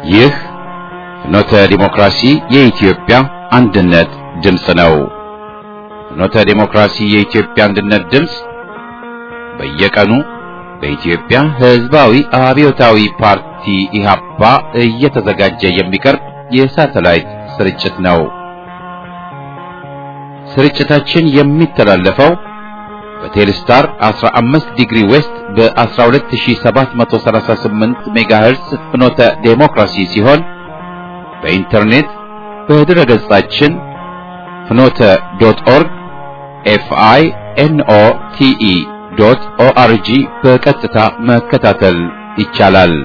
ይህ ፍኖተ ዲሞክራሲ የኢትዮጵያ አንድነት ድምፅ ነው። ፍኖተ ዲሞክራሲ የኢትዮጵያ አንድነት ድምፅ በየቀኑ በኢትዮጵያ ሕዝባዊ አብዮታዊ ፓርቲ ኢህአፓ እየተዘጋጀ የሚቀርብ የሳተላይት ስርጭት ነው። ስርጭታችን የሚተላለፈው በቴሌስታር 15 ዲግሪ ዌስት በ12738 ሜጋሄርስ ፍኖተ ዴሞክራሲ ሲሆን በኢንተርኔት በድረ ገጻችን ፍኖተ ዶት ኦርግ ኤፍአይ ኤንኦ ቲኢ ዶት ኦአርጂ በቀጥታ መከታተል ይቻላል።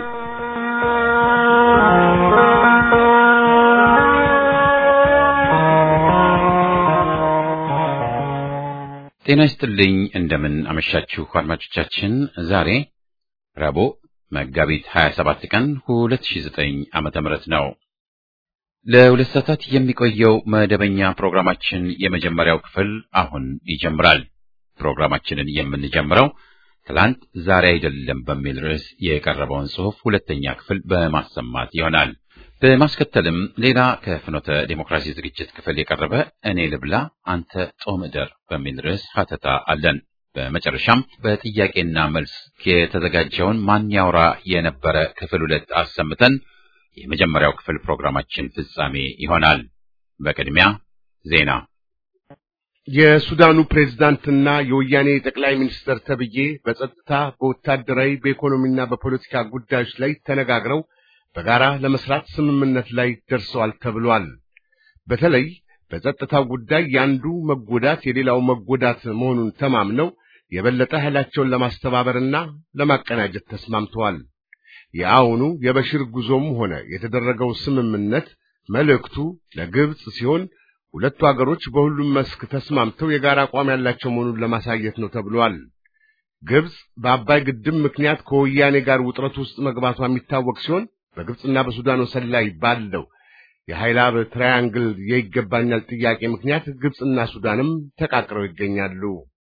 ጤና ይስጥልኝ። እንደምን አመሻችሁ አድማጮቻችን። ዛሬ ረቡዕ መጋቢት 27 ቀን 2009 ዓመተ ምህረት ነው። ለሁለት ሰዓታት የሚቆየው መደበኛ ፕሮግራማችን የመጀመሪያው ክፍል አሁን ይጀምራል። ፕሮግራማችንን የምንጀምረው ትላንት ዛሬ አይደለም በሚል ርዕስ የቀረበውን ጽሑፍ ሁለተኛ ክፍል በማሰማት ይሆናል። በማስከተልም ሌላ ከፍኖተ ዴሞክራሲ ዝግጅት ክፍል የቀረበ እኔ ልብላ አንተ ጦም እደር በሚል ርዕስ ሀተታ አለን። በመጨረሻም በጥያቄና መልስ የተዘጋጀውን ማን ያውራ የነበረ ክፍል ሁለት አሰምተን የመጀመሪያው ክፍል ፕሮግራማችን ፍጻሜ ይሆናል። በቅድሚያ ዜና። የሱዳኑ ፕሬዝዳንትና የወያኔ ጠቅላይ ሚኒስትር ተብዬ በጸጥታ፣ በወታደራዊ፣ በኢኮኖሚና በፖለቲካ ጉዳዮች ላይ ተነጋግረው በጋራ ለመስራት ስምምነት ላይ ደርሰዋል ተብሏል። በተለይ በጸጥታው ጉዳይ የአንዱ መጎዳት የሌላው መጎዳት መሆኑን ተማምነው የበለጠ ኃይላቸውን ለማስተባበርና ለማቀናጀት ተስማምተዋል። የአሁኑ የበሽር ጉዞም ሆነ የተደረገው ስምምነት መልእክቱ ለግብጽ ሲሆን ሁለቱ አገሮች በሁሉም መስክ ተስማምተው የጋራ አቋም ያላቸው መሆኑን ለማሳየት ነው ተብሏል። ግብጽ በአባይ ግድብ ምክንያት ከወያኔ ጋር ውጥረት ውስጥ መግባቷ የሚታወቅ ሲሆን በግብጽና በሱዳን ወሰን ላይ ባለው የሃይላብ ትራያንግል የይገባኛል ጥያቄ ምክንያት ግብጽና ሱዳንም ተቃቅረው ይገኛሉ።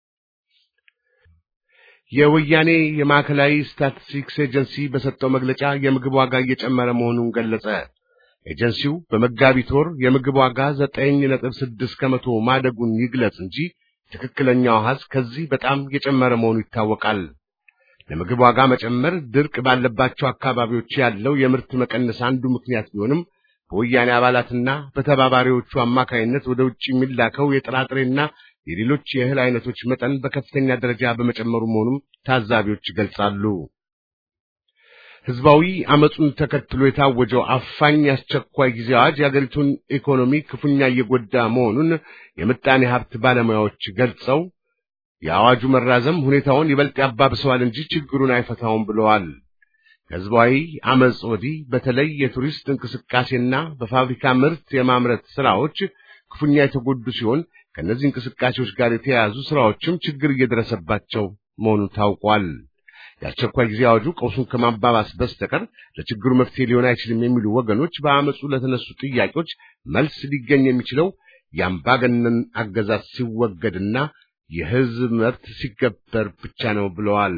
የወያኔ የማዕከላዊ ስታቲስቲክስ ኤጀንሲ በሰጠው መግለጫ የምግብ ዋጋ እየጨመረ መሆኑን ገለጸ። ኤጀንሲው በመጋቢት ወር የምግብ ዋጋ ዘጠኝ ነጥብ ስድስት ከመቶ ማደጉን ይግለጽ እንጂ ትክክለኛው አሃዝ ከዚህ በጣም የጨመረ መሆኑ ይታወቃል። ለምግብ ዋጋ መጨመር ድርቅ ባለባቸው አካባቢዎች ያለው የምርት መቀነስ አንዱ ምክንያት ቢሆንም በወያኔ አባላትና በተባባሪዎቹ አማካይነት ወደ ውጭ የሚላከው የጥራጥሬና የሌሎች የእህል አይነቶች መጠን በከፍተኛ ደረጃ በመጨመሩ መሆኑም ታዛቢዎች ይገልጻሉ። ህዝባዊ አመፁን ተከትሎ የታወጀው አፋኝ የአስቸኳይ ጊዜ አዋጅ የአገሪቱን ኢኮኖሚ ክፉኛ እየጎዳ መሆኑን የምጣኔ ሀብት ባለሙያዎች ገልጸው የአዋጁ መራዘም ሁኔታውን ይበልጥ ያባብሰዋል እንጂ ችግሩን አይፈታውም ብለዋል። ከህዝባዊ አመፅ ወዲህ በተለይ የቱሪስት እንቅስቃሴና በፋብሪካ ምርት የማምረት ስራዎች ክፉኛ የተጎዱ ሲሆን ከእነዚህ እንቅስቃሴዎች ጋር የተያያዙ ስራዎችም ችግር እየደረሰባቸው መሆኑ ታውቋል። የአስቸኳይ ጊዜ አዋጁ ቀውሱን ከማባባስ በስተቀር ለችግሩ መፍትሄ ሊሆን አይችልም የሚሉ ወገኖች በአመፁ ለተነሱ ጥያቄዎች መልስ ሊገኝ የሚችለው የአምባገነን አገዛዝ ሲወገድና የህዝብ መብት ሲከበር ብቻ ነው ብለዋል።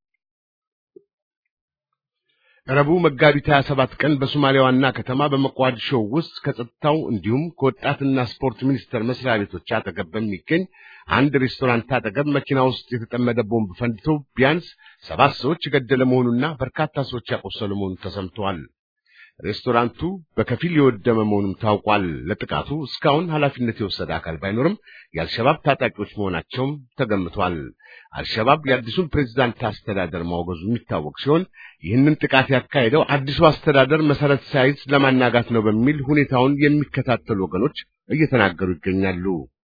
ረቡዕ መጋቢት 27 ቀን በሶማሊያ ዋና ከተማ በሞቃዲሾ ውስጥ ከጸጥታው እንዲሁም ከወጣትና ስፖርት ሚኒስቴር መስሪያ ቤቶች አጠገብ በሚገኝ አንድ ሬስቶራንት አጠገብ መኪና ውስጥ የተጠመደ ቦምብ ፈንድቶ ቢያንስ ሰባት ሰዎች የገደለ መሆኑና በርካታ ሰዎች ያቆሰሉ መሆኑ ተሰምተዋል። ሬስቶራንቱ በከፊል የወደመ መሆኑም ታውቋል። ለጥቃቱ እስካሁን ኃላፊነት የወሰደ አካል ባይኖርም የአልሸባብ ታጣቂዎች መሆናቸውም ተገምቷል። አልሸባብ የአዲሱን ፕሬዝዳንት አስተዳደር ማውገዙ የሚታወቅ ሲሆን ይህንን ጥቃት ያካሄደው አዲሱ አስተዳደር መሰረት ሳይዝ ለማናጋት ነው በሚል ሁኔታውን የሚከታተሉ ወገኖች እየተናገሩ ይገኛሉ።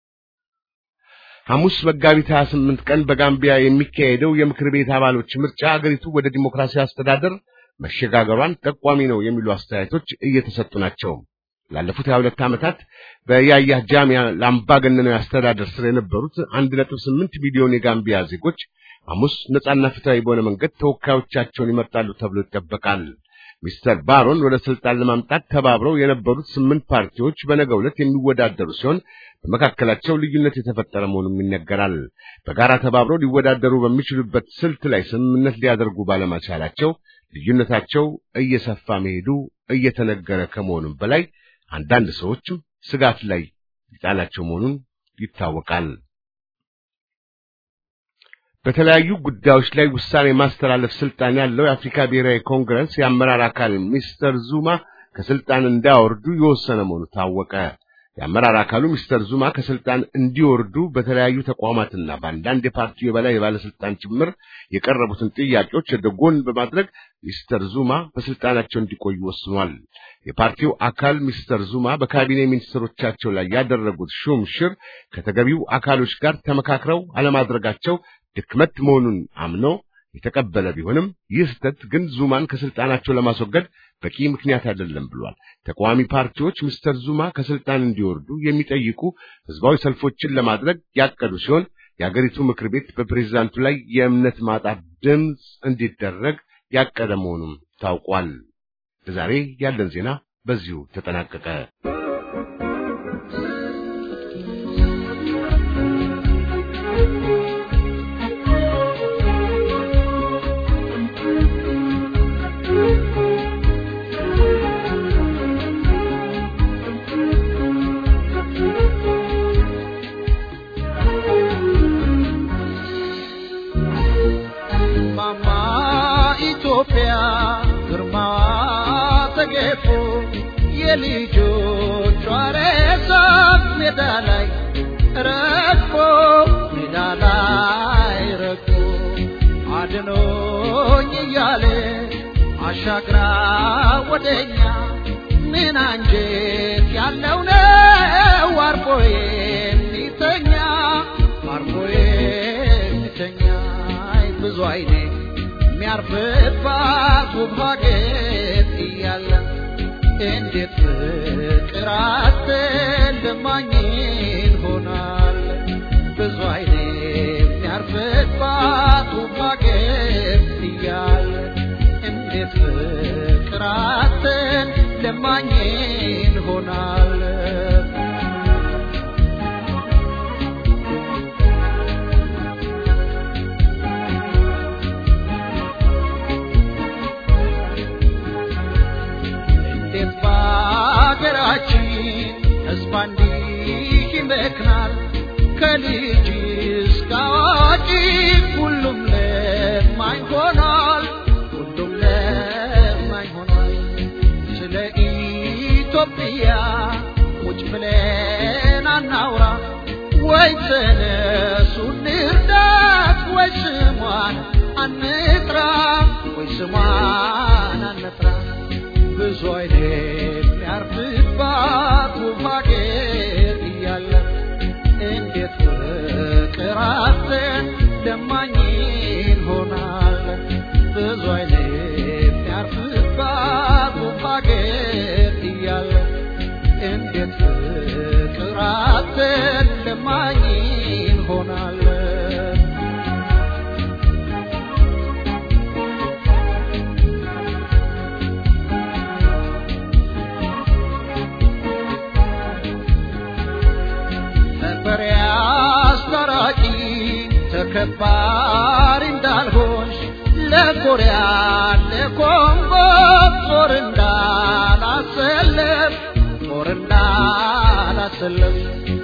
ሐሙስ መጋቢት 28 ቀን በጋምቢያ የሚካሄደው የምክር ቤት አባሎች ምርጫ አገሪቱ ወደ ዲሞክራሲያዊ አስተዳደር መሸጋገሯን ጠቋሚ ነው የሚሉ አስተያየቶች እየተሰጡ ናቸው። ላለፉት 22 ዓመታት በያያ ጃሚያ ለአምባገነናዊ አስተዳደር ስር የነበሩት 1.8 ሚሊዮን የጋምቢያ ዜጎች ሐሙስ ነጻና ፍትሃዊ በሆነ መንገድ ተወካዮቻቸውን ይመርጣሉ ተብሎ ይጠበቃል። ሚስተር ባሮን ወደ ስልጣን ለማምጣት ተባብረው የነበሩት ስምንት ፓርቲዎች በነገው ዕለት የሚወዳደሩ ሲሆን በመካከላቸው ልዩነት የተፈጠረ መሆኑም ይነገራል። በጋራ ተባብረው ሊወዳደሩ በሚችሉበት ስልት ላይ ስምምነት ሊያደርጉ ባለመቻላቸው ልዩነታቸው እየሰፋ መሄዱ እየተነገረ ከመሆኑም በላይ አንዳንድ ሰዎችም ስጋት ላይ ሊጣላቸው መሆኑን ይታወቃል። በተለያዩ ጉዳዮች ላይ ውሳኔ ማስተላለፍ ስልጣን ያለው የአፍሪካ ብሔራዊ ኮንግረስ የአመራር አካል ሚስተር ዙማ ከስልጣን እንዳያወርዱ የወሰነ መሆኑ ታወቀ። የአመራር አካሉ ሚስተር ዙማ ከስልጣን እንዲወርዱ በተለያዩ ተቋማትና በአንዳንድ የፓርቲው የበላይ የባለስልጣን ጭምር የቀረቡትን ጥያቄዎች ወደ ጎን በማድረግ ሚስተር ዙማ በስልጣናቸው እንዲቆዩ ወስኗል። የፓርቲው አካል ሚስተር ዙማ በካቢኔ ሚኒስትሮቻቸው ላይ ያደረጉት ሹም ሽር ከተገቢው አካሎች ጋር ተመካክረው አለማድረጋቸው ድክመት መሆኑን አምኖ የተቀበለ ቢሆንም ይህ ስህተት ግን ዙማን ከስልጣናቸው ለማስወገድ በቂ ምክንያት አይደለም ብሏል። ተቃዋሚ ፓርቲዎች ሚስተር ዙማ ከስልጣን እንዲወርዱ የሚጠይቁ ህዝባዊ ሰልፎችን ለማድረግ ያቀዱ ሲሆን የአገሪቱ ምክር ቤት በፕሬዝዳንቱ ላይ የእምነት ማጣት ድምፅ እንዲደረግ ያቀደ መሆኑም ታውቋል። ለዛሬ ያለን ዜና በዚሁ ተጠናቀቀ። የልጆቿ ሬሳ ሜዳ ላይ ረግፎ ሜዳ ላይ ረግፎ አድኖኝ እያለ አሻግራ ወደኛ ምን አንጀት ያለው ነው አርፎ የሚተኛ አርፎ የሚተኛ ብዙ አይኔ የሚያርፍባት ውብ ሀገር እያለን እንዴት ፍቅር አትልማኝን ሆናል ብዙ አይኔ የሚያርፍባት ውብ ሀገር እያለ እንዴት ፍቅር አትልማኝን ሆናል እንዴት በአገራችን ሕዝብ እንዲህ ይመክናል ከልጅ እስከ አዋቂ ሁሉም ለማኝ ሆኗል ሁሉም ለማኝ ሆኗል ስለ ኢትዮጵያ ቁጭ ብለን አናውራ ወይ ተነሱ እንርዳት ወይ ስሟን አንጥራ ወይ ስሟን አንጥራ ብዙ አይነት የሚያርፍባት ውብ ሀገር እያለ እንዴት ፍቅር አጥተን ለማኝን ሆናል ብዙ አይነት የሚያርፍባት ውብ ሀገር እያለ እንዴት ፍቅር አጥተን ለማኝን ሆናል ነበር አስታራቂ ተከባሪ እንዳልሆንሽ ለኮሪያ ለኮንጎ ጦር እንዳላሰለፍ ጦር እንዳላሰለፍ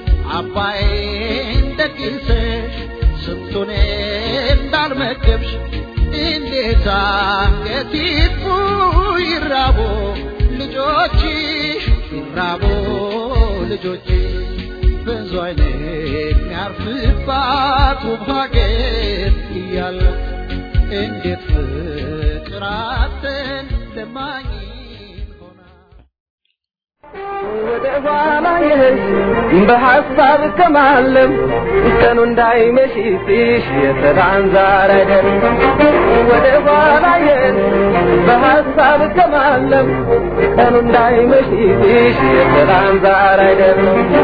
አባይን ደግሰሽ ስንቱን እንዳልመገብሽ እንዴት አንገት ይጥፉ ይራቦ ልጆችሽ ይራቦ ልጆችሽ ብዙ አይነት የሚያርፍባት ውብ ሀገር እያለ እንዴት ፍቅር አጥተን ለማኝን ሆናል ወደ ኋላ የሄድሽ በሐሳብ ከማለም ቀኑ እንዳይመሽብሽ የሰላም ዛር አይደል ወደ ኋላ የሄድሽ በሐሳብ ከማለም ቀኑ እንዳይመሽብሽ የሰላም ዛር አይደል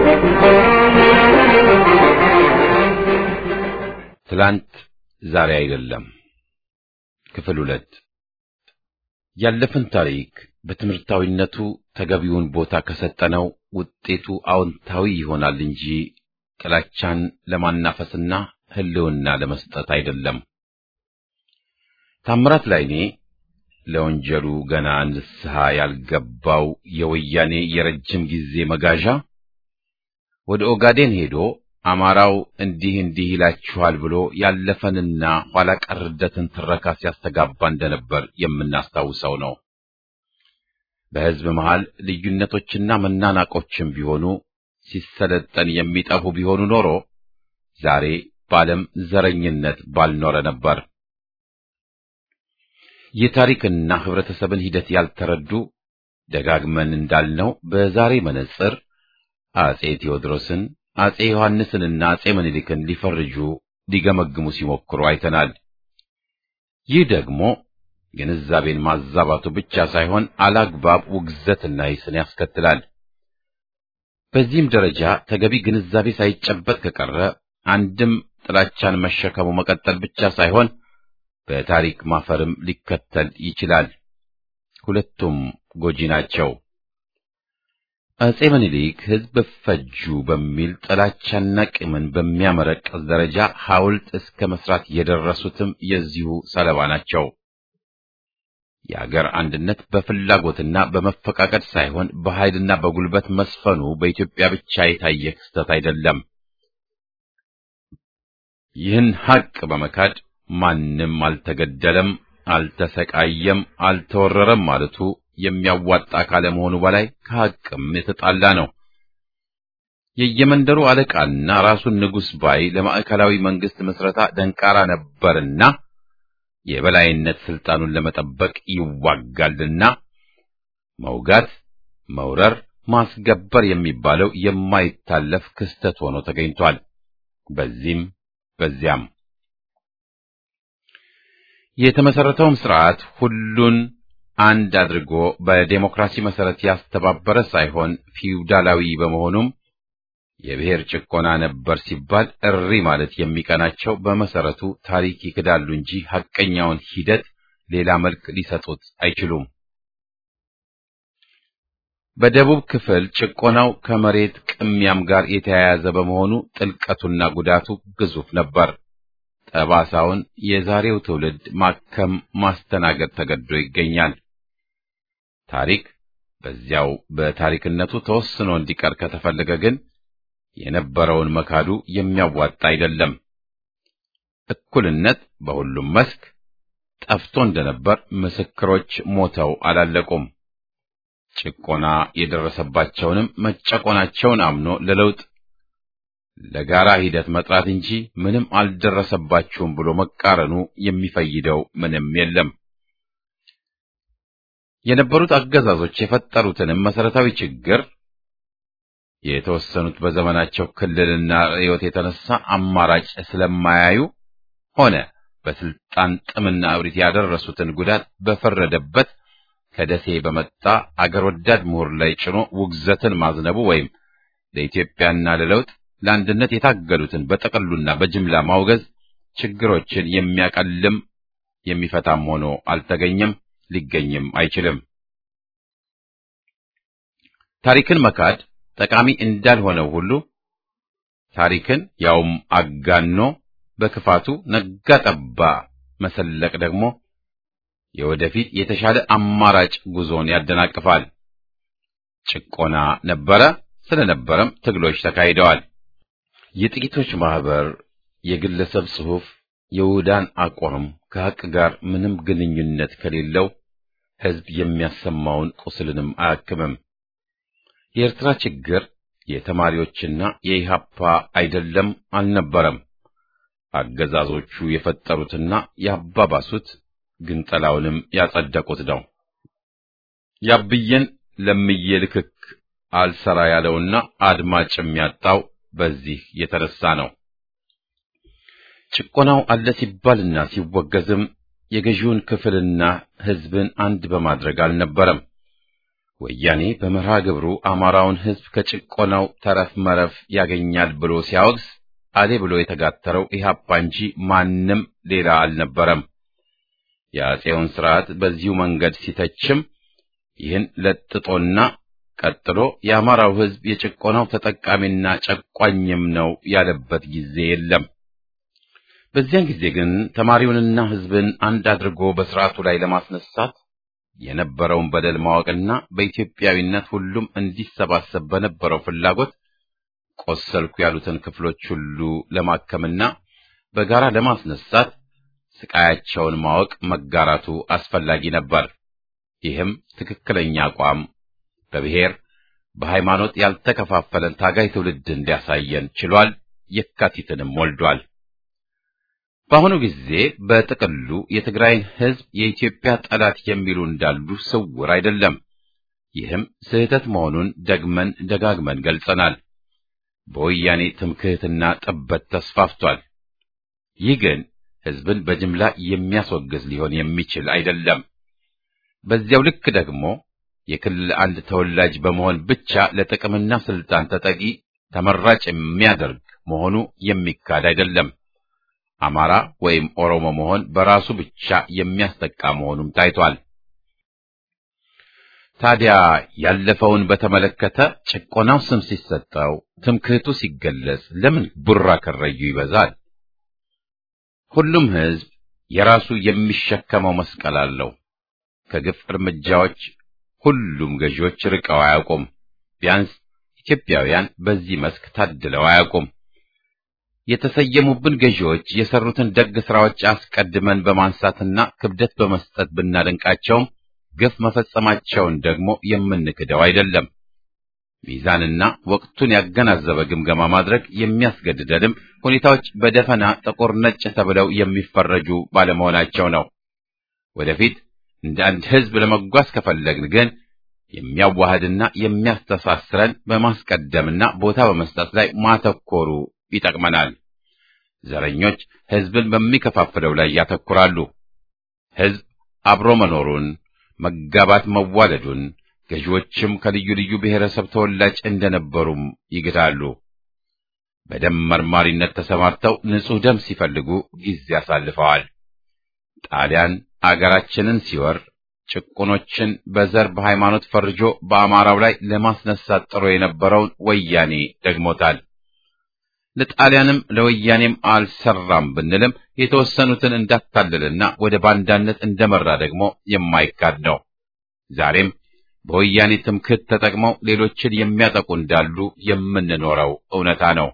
ትላንት ዛሬ አይደለም። ክፍል ሁለት ያለፈን ታሪክ በትምህርታዊነቱ ተገቢውን ቦታ ከሰጠነው ውጤቱ አዎንታዊ ይሆናል እንጂ ጥላቻን ለማናፈስና ሕልውና ለመስጠት አይደለም። ታምራት ላይኔ ለወንጀሉ ገና ንስሐ ያልገባው የወያኔ የረጅም ጊዜ መጋዣ ወደ ኦጋዴን ሄዶ አማራው እንዲህ እንዲህ ይላችኋል ብሎ ያለፈንና ኋላ ቀርደትን ትረካ ሲያስተጋባ እንደነበር የምናስታውሰው ነው። በሕዝብ መሃል ልዩነቶችና መናናቆችም ቢሆኑ ሲሰለጠን የሚጠፉ ቢሆኑ ኖሮ ዛሬ በዓለም ዘረኝነት ባልኖረ ነበር። የታሪክና ህብረተሰብን ሂደት ያልተረዱ ደጋግመን እንዳልነው በዛሬ መነጽር አጼ ቴዎድሮስን፣ አጼ ዮሐንስንና አጼ ምኒልክን ሊፈርጁ ሊገመግሙ ሲሞክሩ አይተናል። ይህ ደግሞ ግንዛቤን ማዛባቱ ብቻ ሳይሆን አላግባብ ውግዘትና ይስን ያስከትላል። በዚህም ደረጃ ተገቢ ግንዛቤ ሳይጨበጥ ከቀረ አንድም ጥላቻን መሸከሙ መቀጠል ብቻ ሳይሆን በታሪክ ማፈርም ሊከተል ይችላል። ሁለቱም ጎጂ ናቸው። አጼ ምኒልክ ሕዝብ ፈጁ በሚል ጥላቻና ቂምን በሚያመረቅዝ ደረጃ ሐውልት እስከ መስራት የደረሱትም የዚሁ ሰለባ ናቸው። የአገር አንድነት በፍላጎትና በመፈቃቀድ ሳይሆን በኃይልና በጉልበት መስፈኑ በኢትዮጵያ ብቻ የታየ ክስተት አይደለም። ይህን ሐቅ በመካድ ማንም አልተገደለም፣ አልተሰቃየም፣ አልተወረረም ማለቱ የሚያዋጣ ካለመሆኑ በላይ ከሐቅም የተጣላ ነው። የየመንደሩ አለቃና ራሱን ንጉሥ ባይ ለማዕከላዊ መንግስት ምስረታ ደንቃራ ነበርና የበላይነት ስልጣኑን ለመጠበቅ ይዋጋልና መውጋት፣ መውረር፣ ማስገበር የሚባለው የማይታለፍ ክስተት ሆኖ ተገኝቷል። በዚህም በዚያም የተመሰረተውም ስርዓት ሁሉን አንድ አድርጎ በዴሞክራሲ መሰረት ያስተባበረ ሳይሆን ፊውዳላዊ በመሆኑም የብሔር ጭቆና ነበር ሲባል እሪ ማለት የሚቀናቸው በመሰረቱ ታሪክ ይክዳሉ እንጂ ሐቀኛውን ሂደት ሌላ መልክ ሊሰጡት አይችሉም። በደቡብ ክፍል ጭቆናው ከመሬት ቅሚያም ጋር የተያያዘ በመሆኑ ጥልቀቱና ጉዳቱ ግዙፍ ነበር። ጠባሳውን የዛሬው ትውልድ ማከም ማስተናገድ ተገዶ ይገኛል። ታሪክ በዚያው በታሪክነቱ ተወስኖ እንዲቀር ከተፈለገ ግን የነበረውን መካዱ የሚያዋጣ አይደለም። እኩልነት በሁሉም መስክ ጠፍቶ እንደነበር ምስክሮች ሞተው አላለቁም። ጭቆና የደረሰባቸውንም መጨቆናቸውን አምኖ ለለውጥ ለጋራ ሂደት መጥራት እንጂ ምንም አልደረሰባችሁም ብሎ መቃረኑ የሚፈይደው ምንም የለም። የነበሩት አገዛዞች የፈጠሩትንም መሰረታዊ ችግር የተወሰኑት በዘመናቸው ክልልና ርዕዮት የተነሳ አማራጭ ስለማያዩ ሆነ በስልጣን ጥምና እብሪት ያደረሱትን ጉዳት በፈረደበት ከደሴ በመጣ አገር ወዳድ ምሁር ላይ ጭኖ ውግዘትን ማዝነቡ ወይም ለኢትዮጵያና ለለውጥ ለአንድነት የታገሉትን በጠቅሉና በጅምላ ማውገዝ ችግሮችን የሚያቀልም የሚፈታም ሆኖ አልተገኘም፣ ሊገኝም አይችልም። ታሪክን መካድ ጠቃሚ እንዳልሆነው ሁሉ ታሪክን ያውም አጋኖ በክፋቱ ነጋ ጠባ መሰለቅ ደግሞ የወደፊት የተሻለ አማራጭ ጉዞን ያደናቅፋል። ጭቆና ነበረ፣ ስለነበረም ትግሎች ተካሂደዋል። የጥቂቶች ማህበር፣ የግለሰብ ጽሑፍ፣ የውዳን አቋም ከሐቅ ጋር ምንም ግንኙነት ከሌለው ሕዝብ የሚያሰማውን ቁስልንም አያክምም። የኤርትራ ችግር የተማሪዎችና የኢሃፓ አይደለም አልነበረም። አገዛዞቹ የፈጠሩትና ያባባሱት ግንጠላውንም ያጸደቁት ነው። ያብዬን ለምዬ ልክክ አልሰራ ያለውና አድማጭም ያጣው በዚህ የተነሳ ነው። ጭቆናው አለ ሲባልና ሲወገዝም የገዢውን ክፍልና ሕዝብን አንድ በማድረግ አልነበረም። ወያኔ በመርሃ ግብሩ አማራውን ሕዝብ ከጭቆናው ተረፍ መረፍ ያገኛል ብሎ ሲያወግዝ አሌ ብሎ የተጋተረው ኢህአፓ እንጂ ማንም ሌላ አልነበረም። የአፄውን ስርዓት በዚሁ መንገድ ሲተችም ይህን ለጥጦና ቀጥሎ የአማራው ሕዝብ የጭቆናው ተጠቃሚና ጨቋኝም ነው ያለበት ጊዜ የለም። በዚያን ጊዜ ግን ተማሪውንና ሕዝብን አንድ አድርጎ በስርዓቱ ላይ ለማስነሳት የነበረውን በደል ማወቅና በኢትዮጵያዊነት ሁሉም እንዲሰባሰብ በነበረው ፍላጎት ቆሰልኩ ያሉትን ክፍሎች ሁሉ ለማከምና በጋራ ለማስነሳት ስቃያቸውን ማወቅ መጋራቱ አስፈላጊ ነበር። ይህም ትክክለኛ አቋም በብሔር በሃይማኖት ያልተከፋፈለን ታጋይ ትውልድ እንዲያሳየን ችሏል። የካቲትንም ወልዷል። በአሁኑ ጊዜ በጥቅሉ የትግራይን ሕዝብ የኢትዮጵያ ጠላት የሚሉ እንዳሉ ስውር አይደለም። ይህም ስህተት መሆኑን ደግመን ደጋግመን ገልጸናል። በወያኔ ትምክህትና ጥበት ተስፋፍቷል። ይህ ግን ሕዝብን በጅምላ የሚያስወግዝ ሊሆን የሚችል አይደለም። በዚያው ልክ ደግሞ የክልል አንድ ተወላጅ በመሆን ብቻ ለጥቅምና ስልጣን ተጠቂ ተመራጭ የሚያደርግ መሆኑ የሚካድ አይደለም። አማራ ወይም ኦሮሞ መሆን በራሱ ብቻ የሚያስጠቃ መሆኑም ታይቷል። ታዲያ ያለፈውን በተመለከተ ጭቆናው ስም ሲሰጠው፣ ትምክህቱ ሲገለጽ ለምን ቡራ ከረዩ ይበዛል? ሁሉም ሕዝብ የራሱ የሚሸከመው መስቀል አለው። ከግፍ እርምጃዎች ሁሉም ገዢዎች ርቀው አያውቁም። ቢያንስ ኢትዮጵያውያን በዚህ መስክ ታድለው አያውቁም። የተሰየሙብን ገዢዎች የሰሩትን ደግ ስራዎች አስቀድመን በማንሳትና ክብደት በመስጠት ብናደንቃቸውም ግፍ መፈጸማቸውን ደግሞ የምንክደው አይደለም። ሚዛንና ወቅቱን ያገናዘበ ግምገማ ማድረግ የሚያስገድደንም ሁኔታዎች በደፈና ጥቁር ነጭ ተብለው የሚፈረጁ ባለመሆናቸው ነው። ወደፊት እንደ አንድ ሕዝብ ለመጓዝ ከፈለግን ግን የሚያዋህድና የሚያስተሳስረን በማስቀደምና ቦታ በመስጠት ላይ ማተኮሩ ይጠቅመናል። ዘረኞች ሕዝብን በሚከፋፍለው ላይ ያተኩራሉ። ሕዝብ አብሮ መኖሩን፣ መጋባት መዋለዱን፣ ገዢዎችም ከልዩ ልዩ ብሔረሰብ ተወላጅ እንደነበሩም ይግዳሉ። በደም መርማሪነት ተሰማርተው ንጹሕ ደም ሲፈልጉ ጊዜ አሳልፈዋል። ጣሊያን አገራችንን ሲወር ጭቁኖችን በዘር በሃይማኖት ፈርጆ በአማራው ላይ ለማስነሳት ጥሮ የነበረውን ወያኔ ደግሞታል። ለጣሊያንም ለወያኔም አልሰራም ብንልም የተወሰኑትን እንዳታለልና ወደ ባንዳነት እንደመራ ደግሞ የማይካድ ነው። ዛሬም በወያኔ ትምክህት ተጠቅመው ሌሎችን የሚያጠቁ እንዳሉ የምንኖረው እውነታ ነው።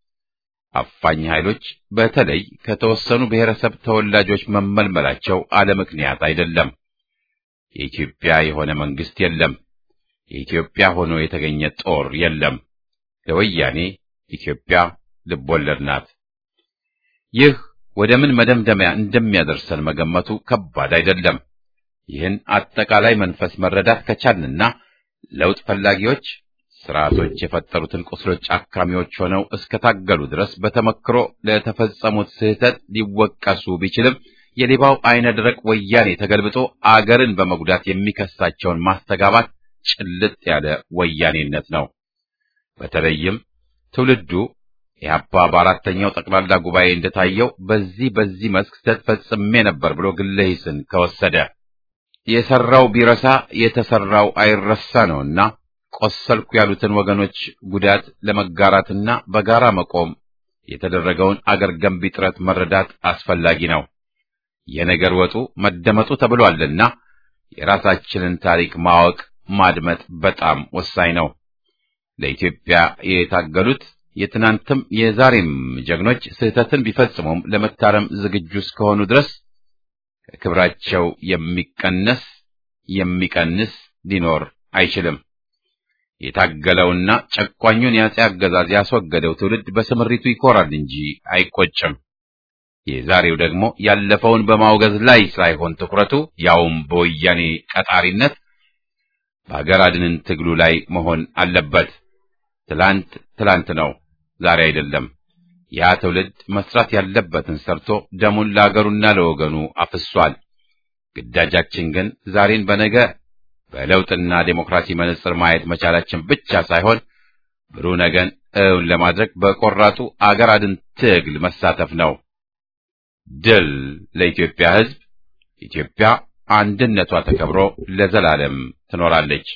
አፋኝ ኃይሎች በተለይ ከተወሰኑ ብሔረሰብ ተወላጆች መመልመላቸው አለ ምክንያት አይደለም። የኢትዮጵያ የሆነ መንግስት የለም። የኢትዮጵያ ሆኖ የተገኘ ጦር የለም። ለወያኔ ኢትዮጵያ ልቦለድ ናት። ይህ ወደ ምን መደምደሚያ እንደሚያደርሰን መገመቱ ከባድ አይደለም። ይህን አጠቃላይ መንፈስ መረዳት ከቻልንና ለውጥ ፈላጊዎች ስርዓቶች የፈጠሩትን ቁስሎች አካሚዎች ሆነው እስከታገሉ ድረስ በተመክሮ ለተፈጸሙት ስህተት ሊወቀሱ ቢችልም የሌባው አይነ ደረቅ ወያኔ ተገልብጦ አገርን በመጉዳት የሚከሳቸውን ማስተጋባት ጭልጥ ያለ ወያኔነት ነው። በተለይም ትውልዱ ኢህአፓ በአራተኛው ጠቅላላ ጉባኤ እንደታየው በዚህ በዚህ መስክ ስህተት ፈጽሜ ነበር ብሎ ግለ ሂስን ከወሰደ የሰራው ቢረሳ የተሰራው አይረሳ ነውና ቆሰልኩ ያሉትን ወገኖች ጉዳት ለመጋራትና በጋራ መቆም የተደረገውን አገር ገንቢ ጥረት መረዳት አስፈላጊ ነው። የነገር ወጡ መደመጡ ተብሏልና የራሳችንን ታሪክ ማወቅ ማድመጥ በጣም ወሳኝ ነው። ለኢትዮጵያ የታገሉት የትናንትም የዛሬም ጀግኖች ስህተትን ቢፈጽሙም ለመታረም ዝግጁ እስከሆኑ ድረስ ከክብራቸው የሚቀነስ የሚቀንስ ሊኖር አይችልም። የታገለውና ጨቋኙን የአፄ አገዛዝ ያስወገደው ትውልድ በስምሪቱ ይኮራል እንጂ አይቆጭም። የዛሬው ደግሞ ያለፈውን በማውገዝ ላይ ሳይሆን ትኩረቱ ያውም በወያኔ ቀጣሪነት በሀገር አድንን ትግሉ ላይ መሆን አለበት። ትላንት ትላንት ነው፣ ዛሬ አይደለም። ያ ትውልድ መስራት ያለበትን ሰርቶ ደሙን ለአገሩና ለወገኑ አፍሷል። ግዳጃችን ግን ዛሬን በነገ በለውጥና ዴሞክራሲ መነጽር ማየት መቻላችን ብቻ ሳይሆን ብሩህ ነገን እውን ለማድረግ በቆራጡ አገር አድን ትግል መሳተፍ ነው። ድል ለኢትዮጵያ ሕዝብ! ኢትዮጵያ አንድነቷ ተከብሮ ለዘላለም ትኖራለች።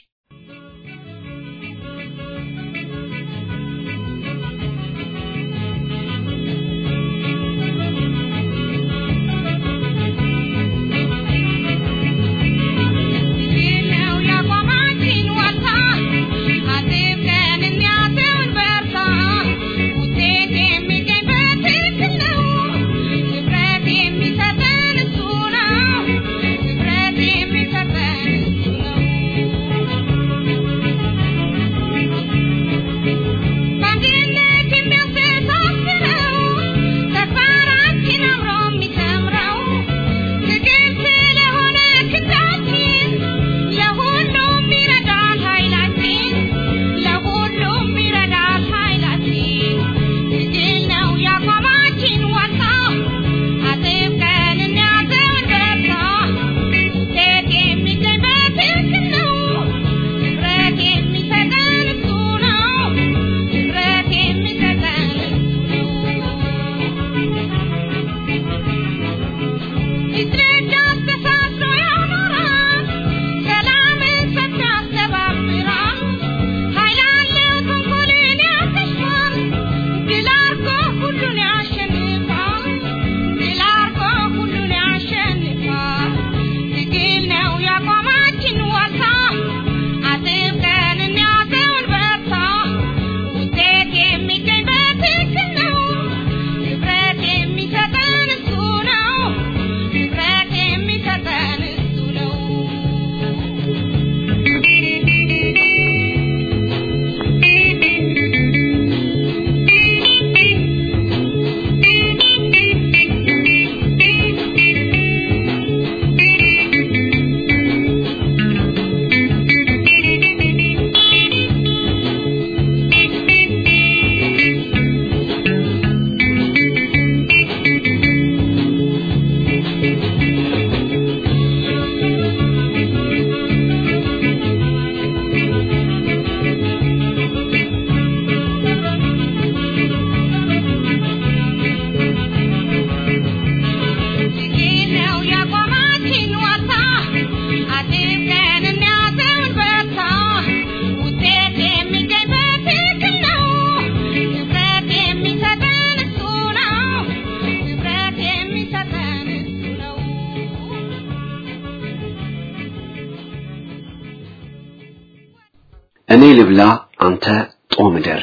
እኔ ልብላ አንተ ጦምደር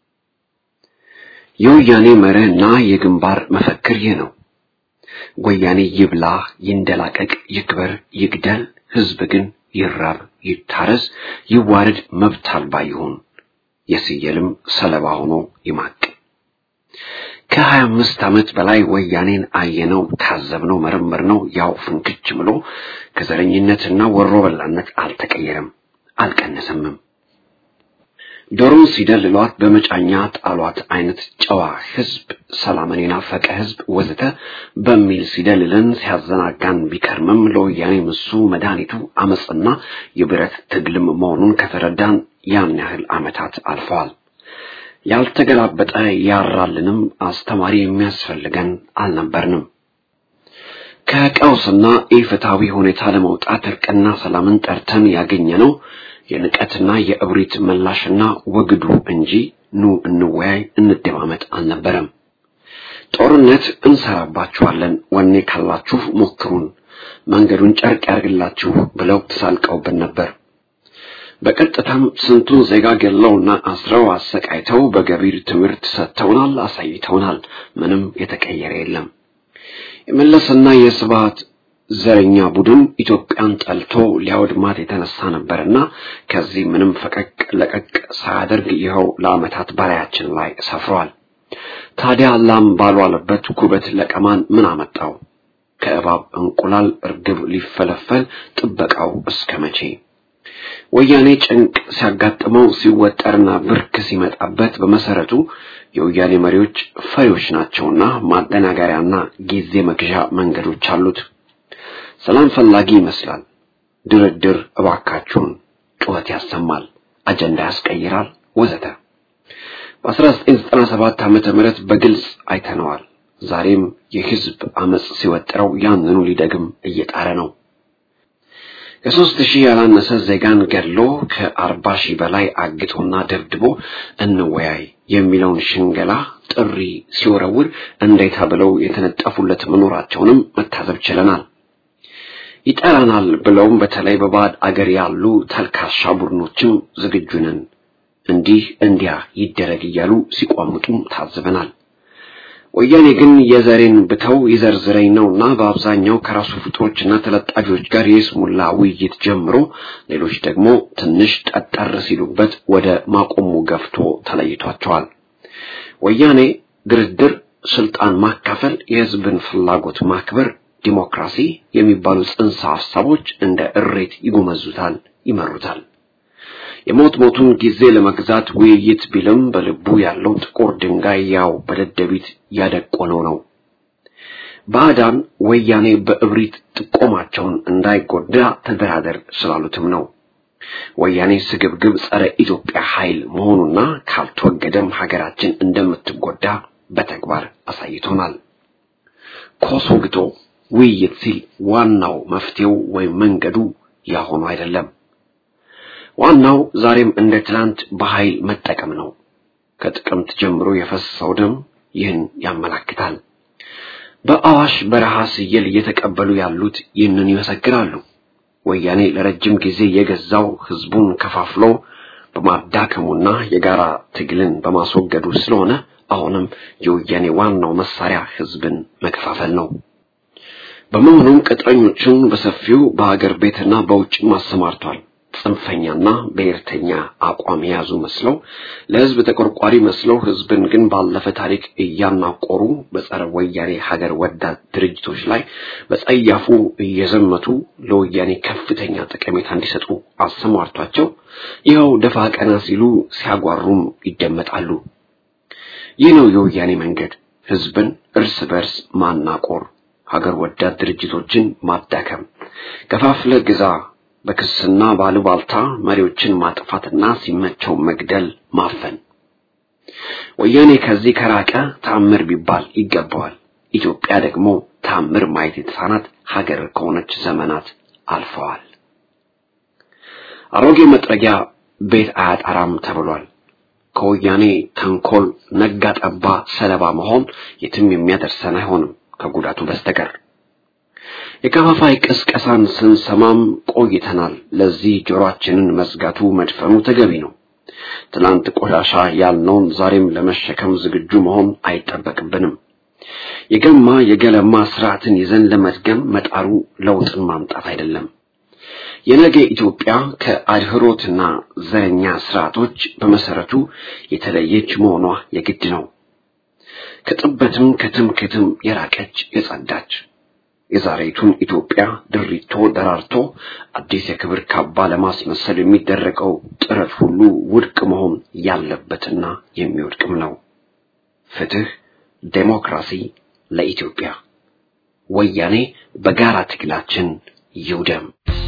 የወያኔ መርህና የግንባር መፈክር ይህ ነው። ወያኔ ይብላ፣ ይንደላቀቅ፣ ይክበር፣ ይግደል፣ ህዝብ ግን ይራብ፣ ይታረስ፣ ይዋረድ፣ መብት አልባ ይሁን፣ የስየልም ሰለባ ሆኖ ይማቅ። ከሀያ አምስት ዓመት በላይ ወያኔን አየነው፣ ታዘብነው፣ መረመርነው። ያው ፍንክች ብሎ ከዘረኝነትና ወሮ በላነት አልተቀየረም፣ አልቀነሰምም። ዶሮን ሲደልሏት በመጫኛ ጣሏት አይነት ጨዋ ህዝብ፣ ሰላምን የናፈቀ ህዝብ ወዘተ በሚል ሲደልለን ሲያዘናጋን ቢከርምም ለወያኔ ምሱ መድኃኒቱ አመፅና የብረት ትግልም መሆኑን ከተረዳን ያን ያህል ዓመታት አልፈዋል። ያልተገላበጠ ያራልንም አስተማሪ የሚያስፈልገን አልነበርንም። ከቀውስና ኢፍትሐዊ ሁኔታ ለመውጣት እርቅና ሰላምን ጠርተን ያገኘነው የንቀትና የእብሪት ምላሽና ወግዱ እንጂ ኑ እንወያይ እንደማመጥ አልነበረም። ጦርነት እንሰራባችኋለን፣ ወኔ ካላችሁ ሞክሩን፣ መንገዱን ጨርቅ ያርግላችሁ ብለው ተሳልቀውብን ነበር። በቀጥታም ስንቱን ዜጋ ገለውና አስረው አሰቃይተው በገቢር ትምህርት ሰጥተውናል፣ አሳይተውናል። ምንም የተቀየረ የለም። የመለስና የስብሐት ዘረኛ ቡድን ኢትዮጵያን ጠልቶ ሊያወድማት የተነሳ ነበርና ከዚህ ምንም ፈቀቅ ለቀቅ ሳያደርግ ይኸው ለዓመታት በላያችን ላይ ሰፍሯል። ታዲያ ላም ባልዋለበት ኩበት ለቀማን ምን አመጣው? ከእባብ እንቁላል እርግብ ሊፈለፈል ጥበቃው እስከ መቼ? ወያኔ ጭንቅ ሲያጋጥመው ሲወጠርና ብርክ ሲመጣበት በመሰረቱ የወያኔ መሪዎች ፈሪዎች ናቸውና ማደናገሪያና ጊዜ መግዣ መንገዶች አሉት። ሰላም ፈላጊ ይመስላል። ድርድር እባካችሁን ጩኸት ያሰማል፣ አጀንዳ ያስቀይራል፣ ወዘተ። በ1997 ዓመተ ምህረት በግልጽ አይተነዋል። ዛሬም የህዝብ አመጽ ሲወጥረው ያንኑ ሊደግም እየጣረ ነው። ከሦስት ሺህ ያላነሰ ዜጋን ገድሎ ከአርባ ሺህ በላይ አግቶና ደብድቦ እንወያይ የሚለውን ሽንገላ ጥሪ ሲወረውር እንዴታ ብለው የተነጠፉለት መኖራቸውንም መታዘብ ችለናል። ይጠራናል ብለውም በተለይ በባዕድ አገር ያሉ ተልካሻ ቡድኖችም ዝግጁ ነን እንዲህ እንዲያ ይደረግ እያሉ ሲቋምጡም ታዝበናል። ወያኔ ግን የዘሬን ብተው ይዘርዝረኝ ነውና በአብዛኛው ከራሱ ፍጦችና ተለጣፊዎች ጋር የስሙላ ውይይት ጀምሮ ሌሎች ደግሞ ትንሽ ጠጠር ሲሉበት ወደ ማቆሙ ገፍቶ ተለይቷቸዋል። ወያኔ ድርድር፣ ስልጣን ማካፈል፣ የህዝብን ፍላጎት ማክበር ዲሞክራሲ የሚባሉ ጽንሰ ሐሳቦች እንደ እሬት ይጎመዙታል፣ ይመሩታል። የሞት ሞቱን ጊዜ ለመግዛት ውይይት ቢልም በልቡ ያለው ጥቁር ድንጋይ ያው በደደቢት ያደቆነው ነው። ባዕዳን ወያኔ በእብሪት ጥቆማቸውን እንዳይጎዳ ተደራደር ስላሉትም ነው። ወያኔ ስግብግብ ጸረ ኢትዮጵያ ኃይል መሆኑና ካልተወገደም ሀገራችን እንደምትጎዳ በተግባር አሳይቶናል። ኮሶ ግቶ ውይይት ሲል ዋናው መፍትሄው ወይም መንገዱ ያሆኑ አይደለም። ዋናው ዛሬም እንደ ትናንት በኃይል መጠቀም ነው። ከጥቅምት ጀምሮ የፈሰሰው ደም ይህን ያመላክታል። በአዋሽ በረሃ ስየል እየተቀበሉ ያሉት ይህንን ይመሰክራሉ። ወያኔ ለረጅም ጊዜ የገዛው ህዝቡን ከፋፍሎ በማዳከሙና የጋራ ትግልን በማስወገዱ ስለሆነ አሁንም የወያኔ ዋናው መሳሪያ ህዝብን መከፋፈል ነው። በመሆኑም ቅጥረኞቹን በሰፊው በሀገር ቤትና በውጭም አሰማርቷል። ጽንፈኛና ብሔርተኛ አቋም የያዙ መስለው ለህዝብ ተቆርቋሪ መስለው ህዝብን ግን ባለፈ ታሪክ እያናቆሩ በጸረ ወያኔ ሀገር ወዳድ ድርጅቶች ላይ በጸያፉ እየዘመቱ ለወያኔ ከፍተኛ ጠቀሜታ እንዲሰጡ አሰማርቷቸው ይኸው ደፋ ቀና ሲሉ ሲያጓሩም ይደመጣሉ። ይህ ነው የወያኔ መንገድ፣ ህዝብን እርስ በርስ ማናቆር፣ ሀገር ወዳድ ድርጅቶችን ማዳከም፣ ከፋፍለ ግዛ በክስና ባሉባልታ መሪዎችን ማጥፋትና ሲመቸው መግደል፣ ማፈን። ወያኔ ከዚህ ከራቀ ታምር ቢባል ይገባዋል። ኢትዮጵያ ደግሞ ታምር ማየት የተሳናት ሀገር ከሆነች ዘመናት አልፈዋል። አሮጌ መጥረጊያ ቤት አያጠራም ተብሏል። ከወያኔ ተንኮል ነጋ ጠባ ሰለባ መሆን የትም የሚያደርሰን አይሆንም ከጉዳቱ በስተቀር። የከፋፋይ ቅስቀሳን ስንሰማም ቆይተናል። ለዚህ ጆሮአችንን መዝጋቱ መድፈኑ ተገቢ ነው። ትናንት ቆሻሻ ያልነውን ዛሬም ለመሸከም ዝግጁ መሆን አይጠበቅብንም። የገማ የገለማ ስርዓትን ይዘን ለመድገም መጣሩ ለውጥን ማምጣት አይደለም። የነገ ኢትዮጵያ ከአድህሮትና ዘረኛ ስርዓቶች በመሰረቱ የተለየች መሆኗ የግድ ነው። ከጥበትም ከትምክህትም የራቀች የጸዳች የዛሬቱን ኢትዮጵያ ድሪቶ ደራርቶ አዲስ የክብር ካባ ለማስመሰል የሚደረገው ጥረት ሁሉ ውድቅ መሆን ያለበትና የሚወድቅም ነው። ፍትህ፣ ዴሞክራሲ ለኢትዮጵያ። ወያኔ በጋራ ትግላችን ይውደም።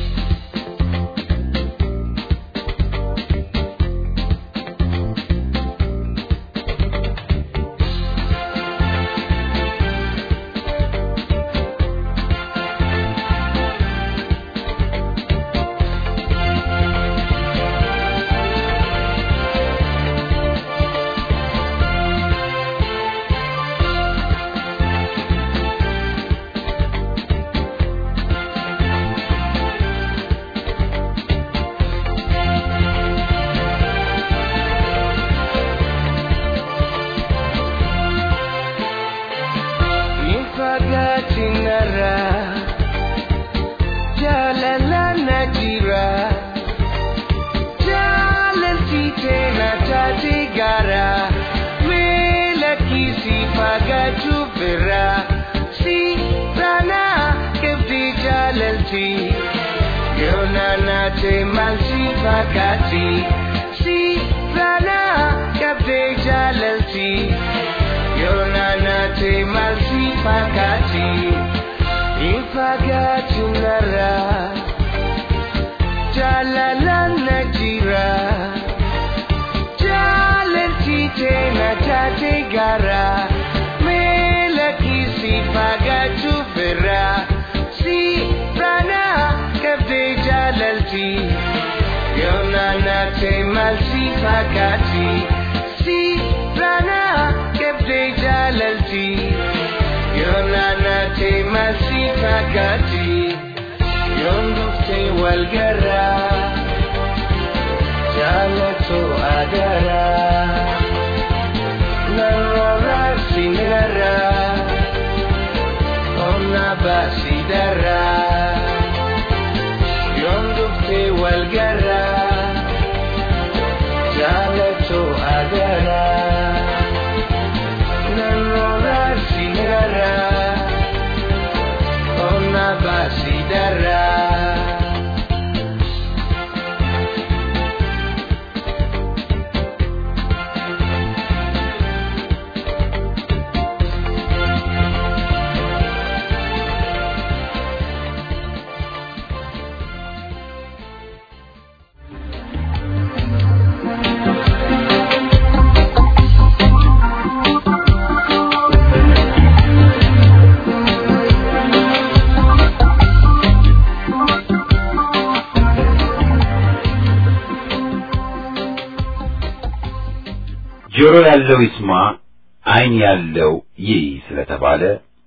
ጆሮ ያለው ይስማ፣ ዓይን ያለው ይይ ስለተባለ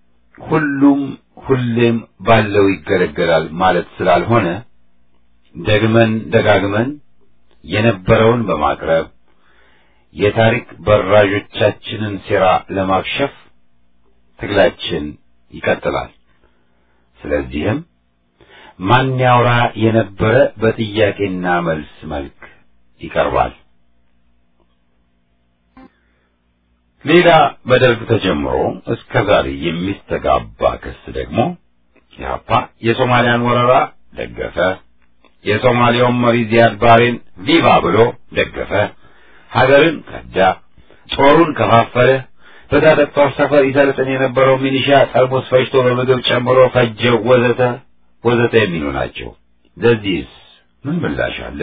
ሁሉም ሁሌም ባለው ይገለገላል ማለት ስላልሆነ ደግመን ደጋግመን የነበረውን በማቅረብ የታሪክ በራዦቻችንን ሴራ ለማክሸፍ ትግላችን ይቀጥላል። ስለዚህም ማን ያውራ የነበረ በጥያቄና መልስ መልክ ይቀርባል። ሌላ በደርግ ተጀምሮ እስከ ዛሬ የሚስተጋባ ክስ ደግሞ ኢህአፓ የሶማሊያን ወረራ ደገፈ፣ የሶማሊያውን መሪ ዚያድ ባሬን ቪቫ ብሎ ደገፈ፣ ሀገርን ከዳ፣ ጦሩን ከፋፈለ፣ በታጠቅ ጦር ሰፈር ይሰልጥን የነበረው ሚሊሻ ጠርሙስ ፈጅቶ በምግብ ጨምሮ ፈጀው፣ ወዘተ ወዘተ የሚሉ ናቸው። ለዚህስ ምን ምላሽ አለ?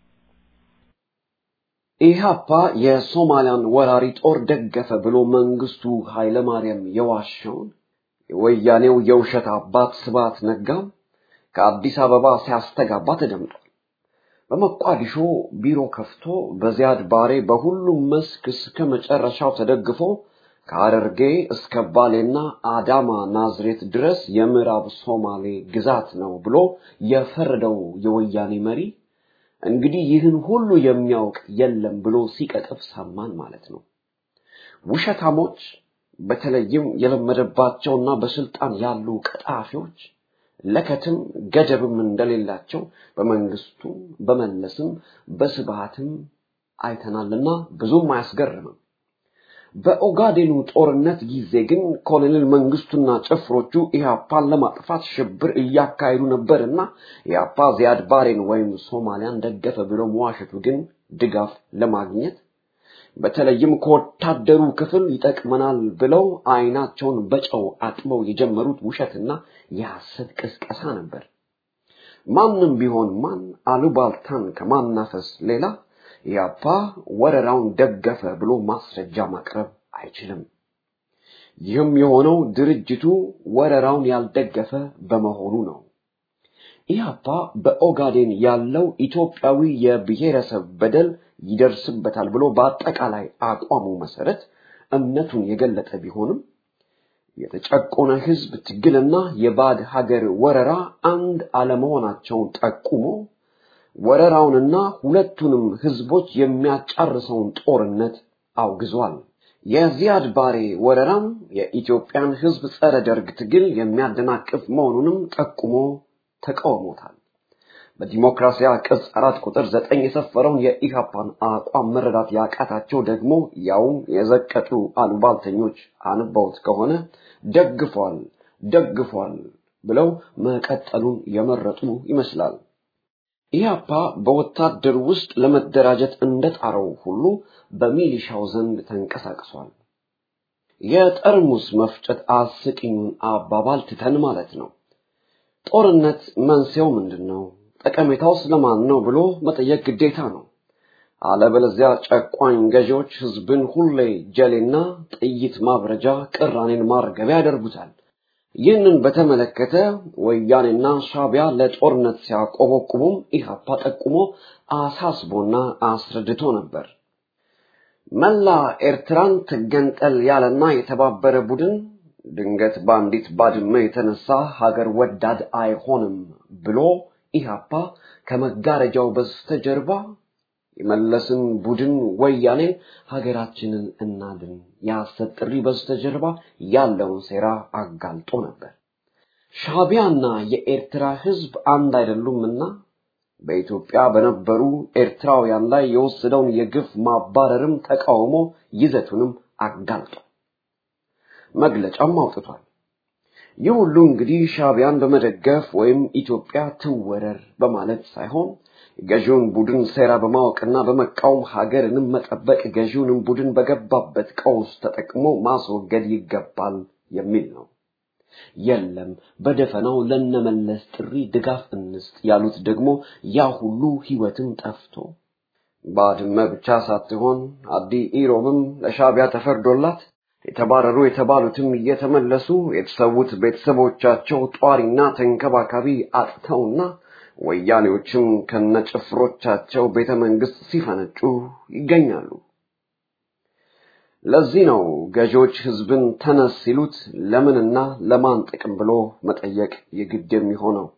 ኢህአፓ የሶማሊያን ወራሪ ጦር ደገፈ ብሎ መንግስቱ ኃይለማርያም የዋሸውን የወያኔው የውሸት አባት ስብሐት ነጋም ከአዲስ አበባ ሲያስተጋባ ተደምጧል። በመቋዲሾ ቢሮ ከፍቶ በዚያድ ባሬ በሁሉም መስክ እስከ መጨረሻው ተደግፎ ከሐረርጌ እስከ ባሌና አዳማ ናዝሬት ድረስ የምዕራብ ሶማሌ ግዛት ነው ብሎ የፈረደው የወያኔ መሪ እንግዲህ ይህን ሁሉ የሚያውቅ የለም ብሎ ሲቀጥፍ ሰማን ማለት ነው። ውሸታሞች በተለይም የለመደባቸውና በስልጣን ያሉ ቀጣፊዎች ለከትም ገደብም እንደሌላቸው በመንግስቱ በመለስም በስብሃትም አይተናልና ብዙም አያስገርምም። በኦጋዴኑ ጦርነት ጊዜ ግን ኮሎኔል መንግስቱና ጭፍሮቹ ኢህአፓን ለማጥፋት ሽብር እያካሄዱ ነበርና ኢህአፓ ዚያድ ባሬን ወይም ሶማሊያን ደገፈ ብሎ መዋሸቱ ግን ድጋፍ ለማግኘት በተለይም ከወታደሩ ክፍል ይጠቅመናል ብለው አይናቸውን በጨው አጥበው የጀመሩት ውሸትና የሐሰት ቅስቀሳ ነበር። ማንም ቢሆን ማን አሉባልታን ከማናፈስ ሌላ ኢህአፓ ወረራውን ደገፈ ብሎ ማስረጃ ማቅረብ አይችልም። ይህም የሆነው ድርጅቱ ወረራውን ያልደገፈ በመሆኑ ነው። ኢህአፓ በኦጋዴን ያለው ኢትዮጵያዊ የብሔረሰብ በደል ይደርስበታል ብሎ በአጠቃላይ አቋሙ መሰረት እምነቱን የገለጠ ቢሆንም የተጨቆነ ህዝብ ትግልና የባዕድ ሀገር ወረራ አንድ አለመሆናቸውን ጠቁሞ ወረራውንና ሁለቱንም ህዝቦች የሚያጫርሰውን ጦርነት አውግዟል። የዚያድ ባሬ ወረራም የኢትዮጵያን ህዝብ ጸረ ደርግ ትግል የሚያደናቅፍ መሆኑንም ጠቁሞ ተቃውሞታል። በዲሞክራሲያ ቅጽ አራት ቁጥር ዘጠኝ የሰፈረውን የኢህአፓን አቋም መረዳት ያቃታቸው ደግሞ ያውም የዘቀጡ አሉባልተኞች አንባውት ከሆነ ደግፏል ደግፏል ብለው መቀጠሉን የመረጡ ይመስላል። ኢህአፓ በወታደር ውስጥ ለመደራጀት እንደጣረው ሁሉ በሚሊሻው ዘንድ ተንቀሳቅሷል። የጠርሙስ መፍጨት አስቂኙን አባባል ትተን ማለት ነው። ጦርነት መንስኤው ምንድን ነው? ጠቀሜታው ስለማን ነው ብሎ መጠየቅ ግዴታ ነው። አለበለዚያ ጨቋኝ ገዢዎች ህዝብን ሁሌ ጀሌና ጥይት ማብረጃ፣ ቅራኔን ማርገቢያ ያደርጉታል። ይህንን በተመለከተ ወያኔና ሻቢያ ለጦርነት ሲያቆበቁቡም ኢህአፓ ጠቁሞ አሳስቦና አስረድቶ ነበር። መላ ኤርትራን ትገንጠል ያለና የተባበረ ቡድን ድንገት በአንዲት ባድመ የተነሳ ሀገር ወዳድ አይሆንም ብሎ ኢህአፓ ከመጋረጃው በስተጀርባ የመለስን ቡድን ወያኔን ሀገራችንን እናድን የሐሰት ጥሪ በስተጀርባ ያለውን ሴራ አጋልጦ ነበር። ሻቢያና የኤርትራ ህዝብ አንድ አይደሉምና በኢትዮጵያ በነበሩ ኤርትራውያን ላይ የወሰደውን የግፍ ማባረርም ተቃውሞ ይዘቱንም አጋልጦ መግለጫም አውጥቷል። ይህ ሁሉ እንግዲህ ሻቢያን በመደገፍ ወይም ኢትዮጵያ ትወረር በማለት ሳይሆን ገዢውን ቡድን ሴራ በማወቅና በመቃወም ሀገርንም መጠበቅ ገዢውንም ቡድን በገባበት ቀውስ ተጠቅሞ ማስወገድ ይገባል የሚል ነው። የለም በደፈናው ለነመለስ ጥሪ ድጋፍ እንስጥ ያሉት ደግሞ ያ ሁሉ ህይወትም ጠፍቶ ባድመ ብቻ ሳትሆን አዲ ኢሮብም ለሻቢያ ተፈርዶላት የተባረሩ የተባሉትም እየተመለሱ የተሰዉት ቤተሰቦቻቸው ጧሪና ተንከባካቢ አጥተውና ወያኔዎችም ከነጭፍሮቻቸው ቤተ መንግስት ሲፈነጩ ይገኛሉ። ለዚህ ነው ገዢዎች ህዝብን ተነስ ሲሉት ለምንና ለማን ጥቅም ብሎ መጠየቅ የግድ የሚሆነው።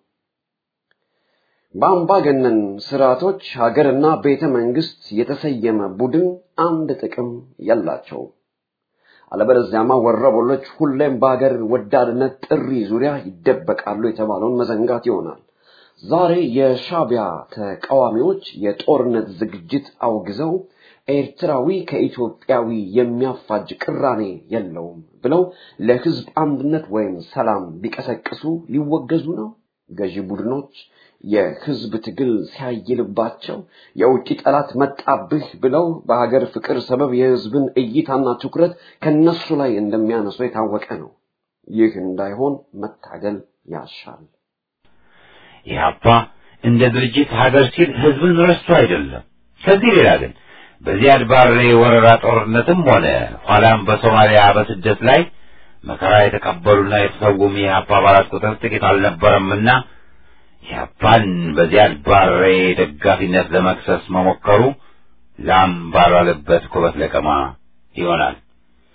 በአምባገነን ስርዓቶች ሀገርና ቤተ መንግስት የተሰየመ ቡድን አንድ ጥቅም የላቸውም። አለበለዚያማ ወረበሎች ሁሌም በሀገር ወዳድነት ጥሪ ዙሪያ ይደበቃሉ የተባለውን መዘንጋት ይሆናል። ዛሬ የሻቢያ ተቃዋሚዎች የጦርነት ዝግጅት አውግዘው ኤርትራዊ ከኢትዮጵያዊ የሚያፋጅ ቅራኔ የለውም ብለው ለህዝብ አንድነት ወይም ሰላም ቢቀሰቅሱ ሊወገዙ ነው። ገዢ ቡድኖች የህዝብ ትግል ሲያይልባቸው የውጭ ጠላት መጣብህ ብለው በሀገር ፍቅር ሰበብ የህዝብን እይታና ትኩረት ከነሱ ላይ እንደሚያነሱ የታወቀ ነው። ይህ እንዳይሆን መታገል ያሻል። ኢህአፓ እንደ ድርጅት ሀገር ሲል ህዝብን ረስቶ አይደለም። ከዚህ ሌላ ግን በዚያድ ባሬ ወረራ ጦርነትም ሆነ ኋላም በሶማሊያ በስደት ላይ መከራ የተቀበሉና የተሰውም የኢህአፓ አባላት ቁጥር ጥቂት አልነበረምና ኢህአፓን በዚያድ ባሬ ደጋፊነት ለመክሰስ መሞከሩ ላም ባልዋለበት ኩበት ለቀማ ይሆናል።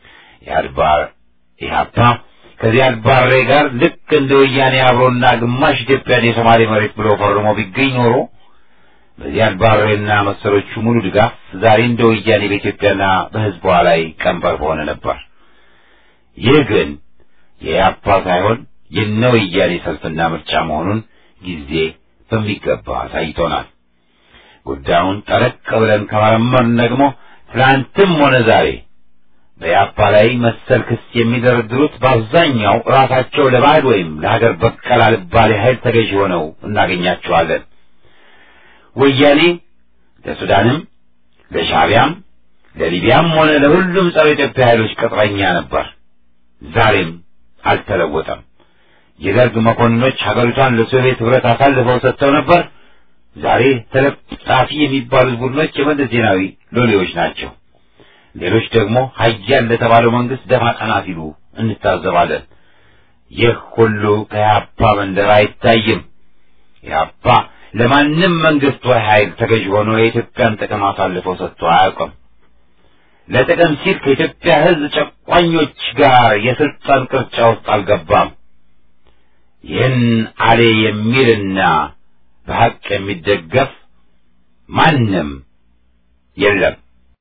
የአድባር ኢህአፓ ከዚያድ ባሬ ጋር ልክ እንደ ወያኔ አብሮና ግማሽ ኢትዮጵያን የሶማሌ መሬት ብሎ ፈርሞ ቢገኝ ኖሮ በዚያድ ባሬና መሰሎቹ ሙሉ ድጋፍ ዛሬ እንደ ወያኔ በኢትዮጵያና በሕዝቧ ላይ ቀንበር በሆነ ነበር። ይህ ግን የኢህአፓ ሳይሆን የነ ወያኔ ሰልፍና ምርጫ መሆኑን ጊዜ በሚገባ አሳይቶናል። ጉዳዩን ጠለቅ ብለን ከመረመርን ደግሞ ትናንትም ሆነ ዛሬ በኢህአፓ ላይ መሰል ክስ የሚደረድሩት በአብዛኛው ራሳቸው ለባዕድ ወይም ለሀገር በቀል አልባሌ ኃይል ተገዥ ሆነው እናገኛቸዋለን። ወያኔ ለሱዳንም፣ ለሻዕቢያም፣ ለሊቢያም ሆነ ለሁሉም ጸረ ኢትዮጵያ ኃይሎች ቅጥረኛ ነበር። ዛሬም አልተለወጠም። የደርግ መኮንኖች ሀገሪቷን ለሶቪየት ህብረት አሳልፈው ሰጥተው ነበር። ዛሬ ተለጣፊ የሚባሉት ቡድኖች የመለስ ዜናዊ ሎሌዎች ናቸው። ሌሎች ደግሞ ሀያል ለተባለው መንግስት ደፋ ቀና ሲሉ እንታዘባለን። ይህ ሁሉ ከኢህአፓ መንደር አይታይም። ኢህአፓ ለማንም መንግስት ወይ ኃይል ተገዥ ሆኖ የኢትዮጵያን ጥቅም አሳልፎ ሰጥቶ አያውቅም። ለጥቅም ሲል ከኢትዮጵያ ህዝብ ጨቋኞች ጋር የስልጣን ቅርጫ ውስጥ አልገባም። ይህን አሌ የሚልና በሐቅ የሚደገፍ ማንም የለም።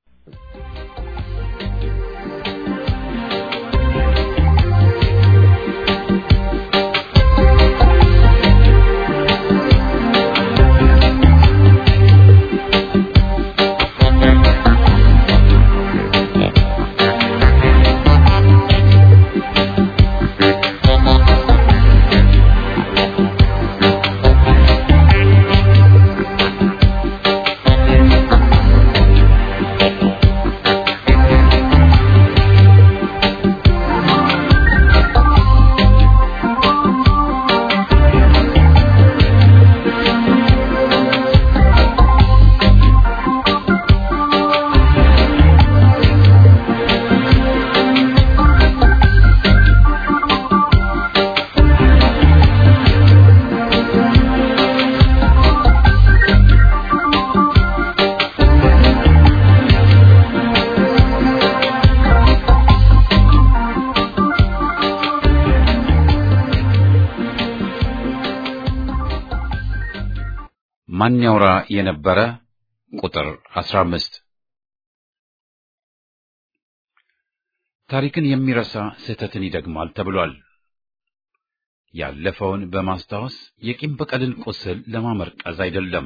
ማን ያውራ የነበረ ቁጥር 15 ታሪክን የሚረሳ ስህተትን ይደግማል ተብሏል። ያለፈውን በማስታወስ የቂም በቀልን ቁስል ለማመርቀዝ አይደለም።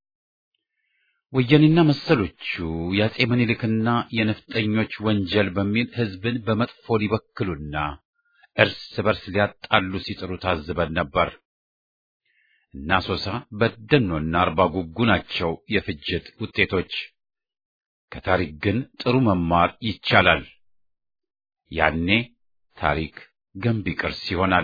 ወያኔና መሰሎቹ የአጼ ምኒልክና የነፍጠኞች ወንጀል በሚል ሕዝብን በመጥፎ ሊበክሉና እርስ በርስ ሊያጣሉ ሲጥሩ ታዝበን ነበር። እና ሶሳ በደኖና አርባ ጉጉ ናቸው የፍጅት ውጤቶች። ከታሪክ ግን ጥሩ መማር ይቻላል። ያኔ ታሪክ ገንቢ ቅርስ ይሆናል።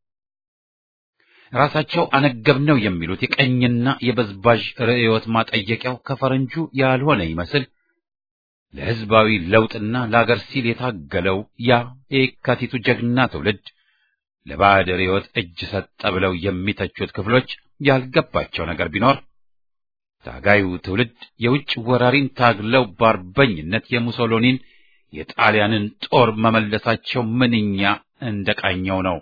ራሳቸው አነገብነው የሚሉት የቀኝና የበዝባዥ ርዕዮት ማጠየቂያው ከፈረንጁ ያልሆነ ይመስል ለሕዝባዊ ለውጥና ለአገር ሲል የታገለው ያ የካቲቱ ጀግና ትውልድ ለባዕድ ርዕዮት እጅ ሰጠ ብለው የሚተቹት ክፍሎች ያልገባቸው ነገር ቢኖር ታጋዩ ትውልድ የውጭ ወራሪን ታግለው በአርበኝነት የሙሶሎኒን የጣሊያንን ጦር መመለሳቸው ምንኛ እንደቃኘው ነው።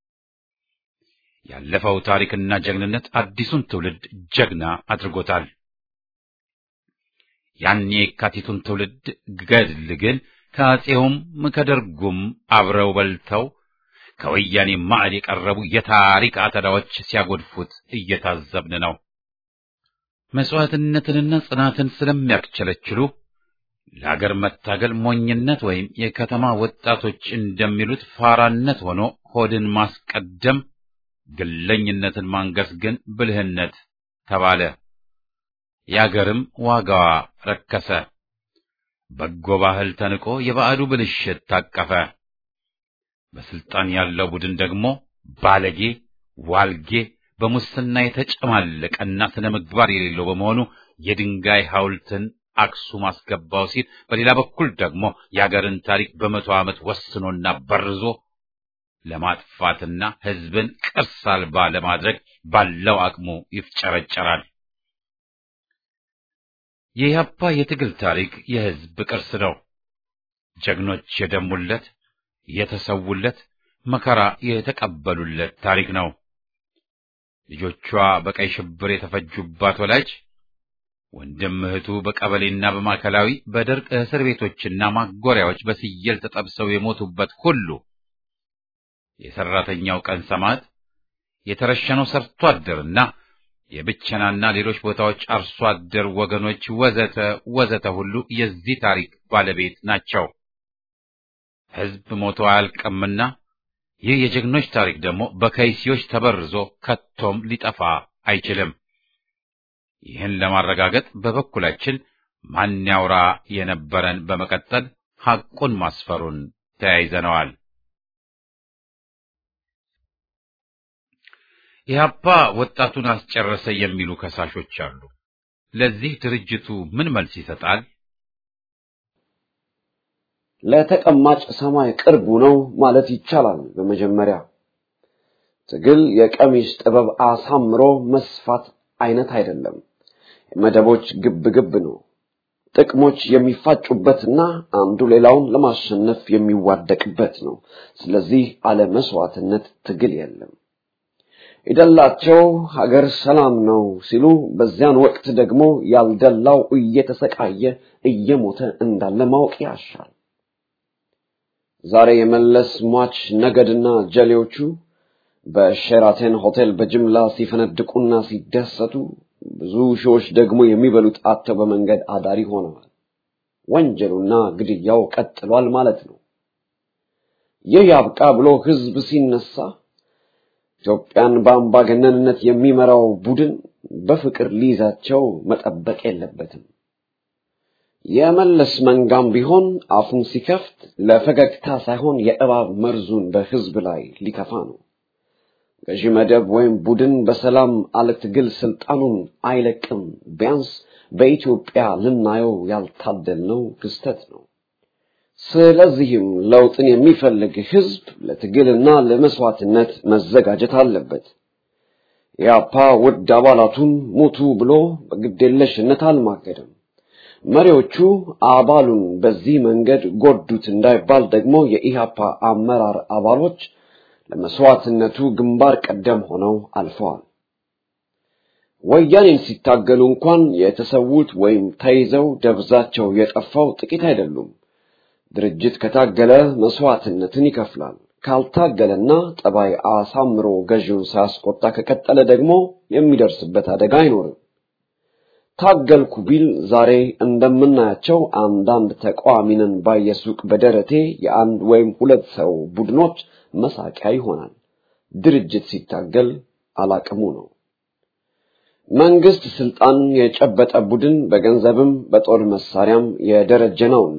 ያለፈው ታሪክና ጀግንነት አዲሱን ትውልድ ጀግና አድርጎታል። ያን የካቲቱን ትውልድ ገድል ግን ከአፄውም ከደርጉም አብረው በልተው ከወያኔ ማዕድ የቀረቡ የታሪክ አተዳዎች ሲያጎድፉት እየታዘብን ነው። መስዋዕትነትንና ጽናትን ስለሚያክቸለችሉ ለአገር መታገል ሞኝነት ወይም የከተማ ወጣቶች እንደሚሉት ፋራነት ሆኖ ሆድን ማስቀደም፣ ግለኝነትን ማንገስ ግን ብልህነት ተባለ። የአገርም ዋጋዋ ረከሰ። በጎ ባህል ተንቆ የባዕዱ ብልሽት ታቀፈ። በስልጣን ያለው ቡድን ደግሞ ባለጌ፣ ዋልጌ፣ በሙስና የተጨማለቀና ስነ ምግባር የሌለው በመሆኑ የድንጋይ ሐውልትን አክሱም አስገባው ሲል፣ በሌላ በኩል ደግሞ የአገርን ታሪክ በመቶ ዓመት ወስኖና በርዞ ለማጥፋትና ሕዝብን ቅርስ አልባ ለማድረግ ባለው አቅሙ ይፍጨረጨራል። የኢህአፓ የትግል ታሪክ የሕዝብ ቅርስ ነው። ጀግኖች የደሙለት፣ የተሰውለት፣ መከራ የተቀበሉለት ታሪክ ነው። ልጆቿ በቀይ ሽብር የተፈጁባት ወላጅ ወንድም እህቱ በቀበሌና በማዕከላዊ በደርቅ እስር ቤቶችና ማጎሪያዎች በስየል ተጠብሰው የሞቱበት ሁሉ የሰራተኛው ቀን ሰማዕት የተረሸነው ሰርቶ አደርና የብቸናና ሌሎች ቦታዎች አርሶ አደር ወገኖች ወዘተ ወዘተ ሁሉ የዚህ ታሪክ ባለቤት ናቸው። ሕዝብ ሞቶ አያልቅምና ይህ የጀግኖች ታሪክ ደግሞ በከይሲዎች ተበርዞ ከቶም ሊጠፋ አይችልም። ይህን ለማረጋገጥ በበኩላችን ማን ያውራ የነበረን በመቀጠል ሐቁን ማስፈሩን ተያይዘነዋል። ኢህአፓ ወጣቱን አስጨረሰ የሚሉ ከሳሾች አሉ። ለዚህ ድርጅቱ ምን መልስ ይሰጣል? ለተቀማጭ ሰማይ ቅርቡ ነው ማለት ይቻላል። በመጀመሪያ ትግል የቀሚስ ጥበብ አሳምሮ መስፋት አይነት አይደለም። የመደቦች ግብ ግብ ነው። ጥቅሞች የሚፋጩበትና አንዱ ሌላውን ለማሸነፍ የሚዋደቅበት ነው። ስለዚህ አለ መስዋዕትነት ትግል የለም። የደላቸው ሀገር ሰላም ነው ሲሉ በዚያን ወቅት ደግሞ ያልደላው እየተሰቃየ እየሞተ እንዳለ ማወቅ ያሻል። ዛሬ የመለስ ሟች ነገድና ጀሌዎቹ በሼራተን ሆቴል በጅምላ ሲፈነድቁና ሲደሰቱ ብዙ ሺዎች ደግሞ የሚበሉት አጥተው በመንገድ አዳሪ ሆነዋል። ወንጀሉና ግድያው ቀጥሏል ማለት ነው። ይህ ያብቃ ብሎ ህዝብ ሲነሳ ኢትዮጵያን በአምባገነንነት የሚመራው ቡድን በፍቅር ሊይዛቸው መጠበቅ የለበትም። የመለስ መንጋም ቢሆን አፉን ሲከፍት ለፈገግታ ሳይሆን የእባብ መርዙን በህዝብ ላይ ሊተፋ ነው። ገዢ መደብ ወይም ቡድን በሰላም አለ ትግል ስልጣኑን አይለቅም። ቢያንስ በኢትዮጵያ ልናየው ያልታደልነው ክስተት ነው። ስለዚህም ለውጥን የሚፈልግ ህዝብ ለትግልና ለመስዋዕትነት መዘጋጀት አለበት። ኢያፓ ውድ አባላቱን ሙቱ ብሎ በግዴለሽነት አልማገደም። መሪዎቹ አባሉን በዚህ መንገድ ጎዱት እንዳይባል ደግሞ የኢሃፓ አመራር አባሎች ለመስዋዕትነቱ ግንባር ቀደም ሆነው አልፈዋል። ወያኔን ሲታገሉ እንኳን የተሰዉት ወይም ተይዘው ደብዛቸው የጠፋው ጥቂት አይደሉም። ድርጅት ከታገለ መስዋዕትነትን ይከፍላል። ካልታገለና ጠባይ አሳምሮ ገዢውን ሳያስቆጣ ከቀጠለ ደግሞ የሚደርስበት አደጋ አይኖርም። ታገልኩ ቢል ዛሬ እንደምናያቸው አንዳንድ ተቃዋሚንን ባየሱቅ በደረቴ የአንድ ወይም ሁለት ሰው ቡድኖች መሳቂያ ይሆናል። ድርጅት ሲታገል አላቅሙ ነው። መንግስት ስልጣን የጨበጠ ቡድን በገንዘብም በጦር መሳሪያም የደረጀ ነውና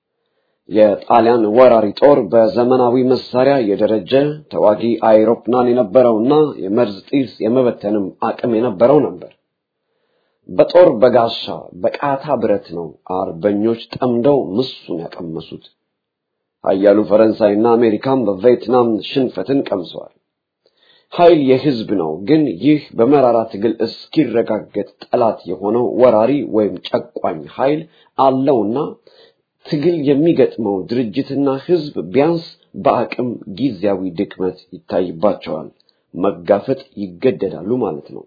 የጣሊያን ወራሪ ጦር በዘመናዊ መሳሪያ የደረጀ ተዋጊ አይሮፕላን የነበረውና የመርዝ ጢስ የመበተንም አቅም የነበረው ነበር። በጦር በጋሻ በቃታ ብረት ነው አርበኞች ጠምደው ምሱን ያቀመሱት። ኃያሉ ፈረንሳይና አሜሪካም በቪየትናም ሽንፈትን ቀምሰዋል። ኃይል የህዝብ ነው። ግን ይህ በመራራ ትግል እስኪረጋገጥ ጠላት የሆነው ወራሪ ወይም ጨቋኝ ኃይል አለውና ትግል የሚገጥመው ድርጅትና ህዝብ ቢያንስ በአቅም ጊዜያዊ ድክመት ይታይባቸዋል። መጋፈጥ ይገደዳሉ ማለት ነው።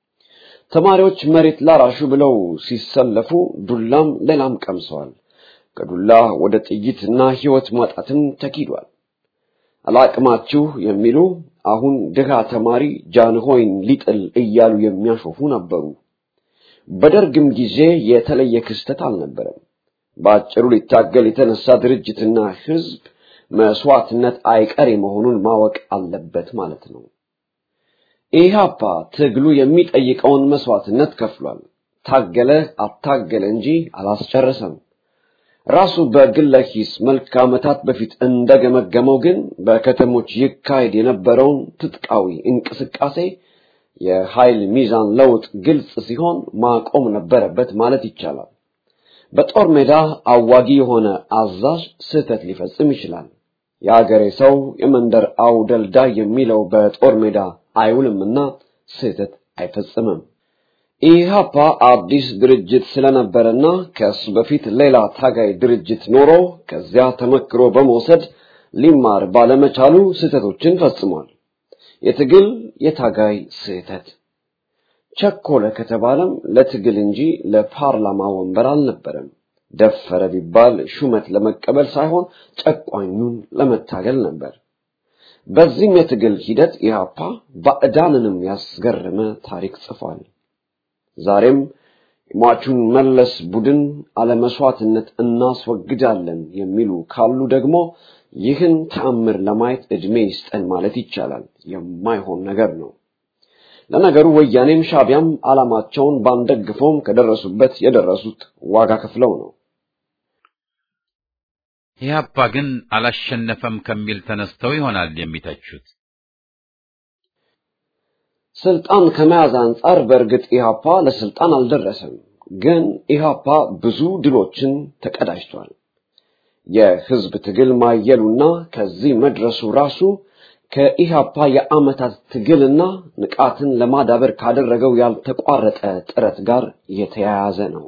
ተማሪዎች መሬት ላራሹ ብለው ሲሰለፉ ዱላም ሌላም ቀምሰዋል። ከዱላ ወደ ጥይትና ህይወት ማጣትም ተኪዷል። አላቅማችሁ የሚሉ አሁን ድሃ ተማሪ ጃንሆይን ሊጥል እያሉ የሚያሾፉ ነበሩ። በደርግም ጊዜ የተለየ ክስተት አልነበረም። በአጭሩ ሊታገል የተነሳ ድርጅትና ህዝብ መስዋዕትነት አይቀሬ መሆኑን ማወቅ አለበት ማለት ነው። ኢህአፓ ትግሉ የሚጠይቀውን መስዋዕትነት ከፍሏል። ታገለ አታገለ እንጂ አላስጨረሰም። ራሱ በግለ ሂስ መልክ ዓመታት በፊት እንደገመገመው ግን በከተሞች ይካሄድ የነበረውን ትጥቃዊ እንቅስቃሴ የኃይል ሚዛን ለውጥ ግልጽ ሲሆን ማቆም ነበረበት ማለት ይቻላል። በጦር ሜዳ አዋጊ የሆነ አዛዥ ስህተት ሊፈጽም ይችላል። የአገሬ ሰው የመንደር አውደልዳይ የሚለው በጦር ሜዳ አይውልምና ስህተት አይፈጽምም። ኢህአፓ አዲስ ድርጅት ስለነበረና ከእሱ በፊት ሌላ ታጋይ ድርጅት ኖሮ ከዚያ ተመክሮ በመውሰድ ሊማር ባለመቻሉ ስህተቶችን ፈጽሟል። የትግል የታጋይ ስህተት ቸኮለ ከተባለም ለትግል እንጂ ለፓርላማ ወንበር አልነበረም። ደፈረ ቢባል ሹመት ለመቀበል ሳይሆን ጨቋኙን ለመታገል ነበር። በዚህም የትግል ሂደት ኢህአፓ ባዕዳንንም ያስገረመ ታሪክ ጽፏል። ዛሬም የሟቹን መለስ ቡድን አለመስዋዕትነት እናስወግዳለን የሚሉ ካሉ ደግሞ ይህን ተአምር ለማየት ዕድሜ ይስጠን ማለት ይቻላል። የማይሆን ነገር ነው። ለነገሩ ወያኔም ሻቢያም ዓላማቸውን ባንደግፈውም ከደረሱበት የደረሱት ዋጋ ከፍለው ነው። ኢህአፓ ግን አላሸነፈም ከሚል ተነስተው ይሆናል የሚተቹት። ስልጣን ከመያዝ አንጻር በእርግጥ ኢህአፓ ለስልጣን አልደረሰም። ግን ኢህአፓ ብዙ ድሎችን ተቀዳጅቷል። የህዝብ ትግል ማየሉና ከዚህ መድረሱ ራሱ ከኢህአፓ የዓመታት ትግልና ንቃትን ለማዳበር ካደረገው ያልተቋረጠ ጥረት ጋር የተያያዘ ነው።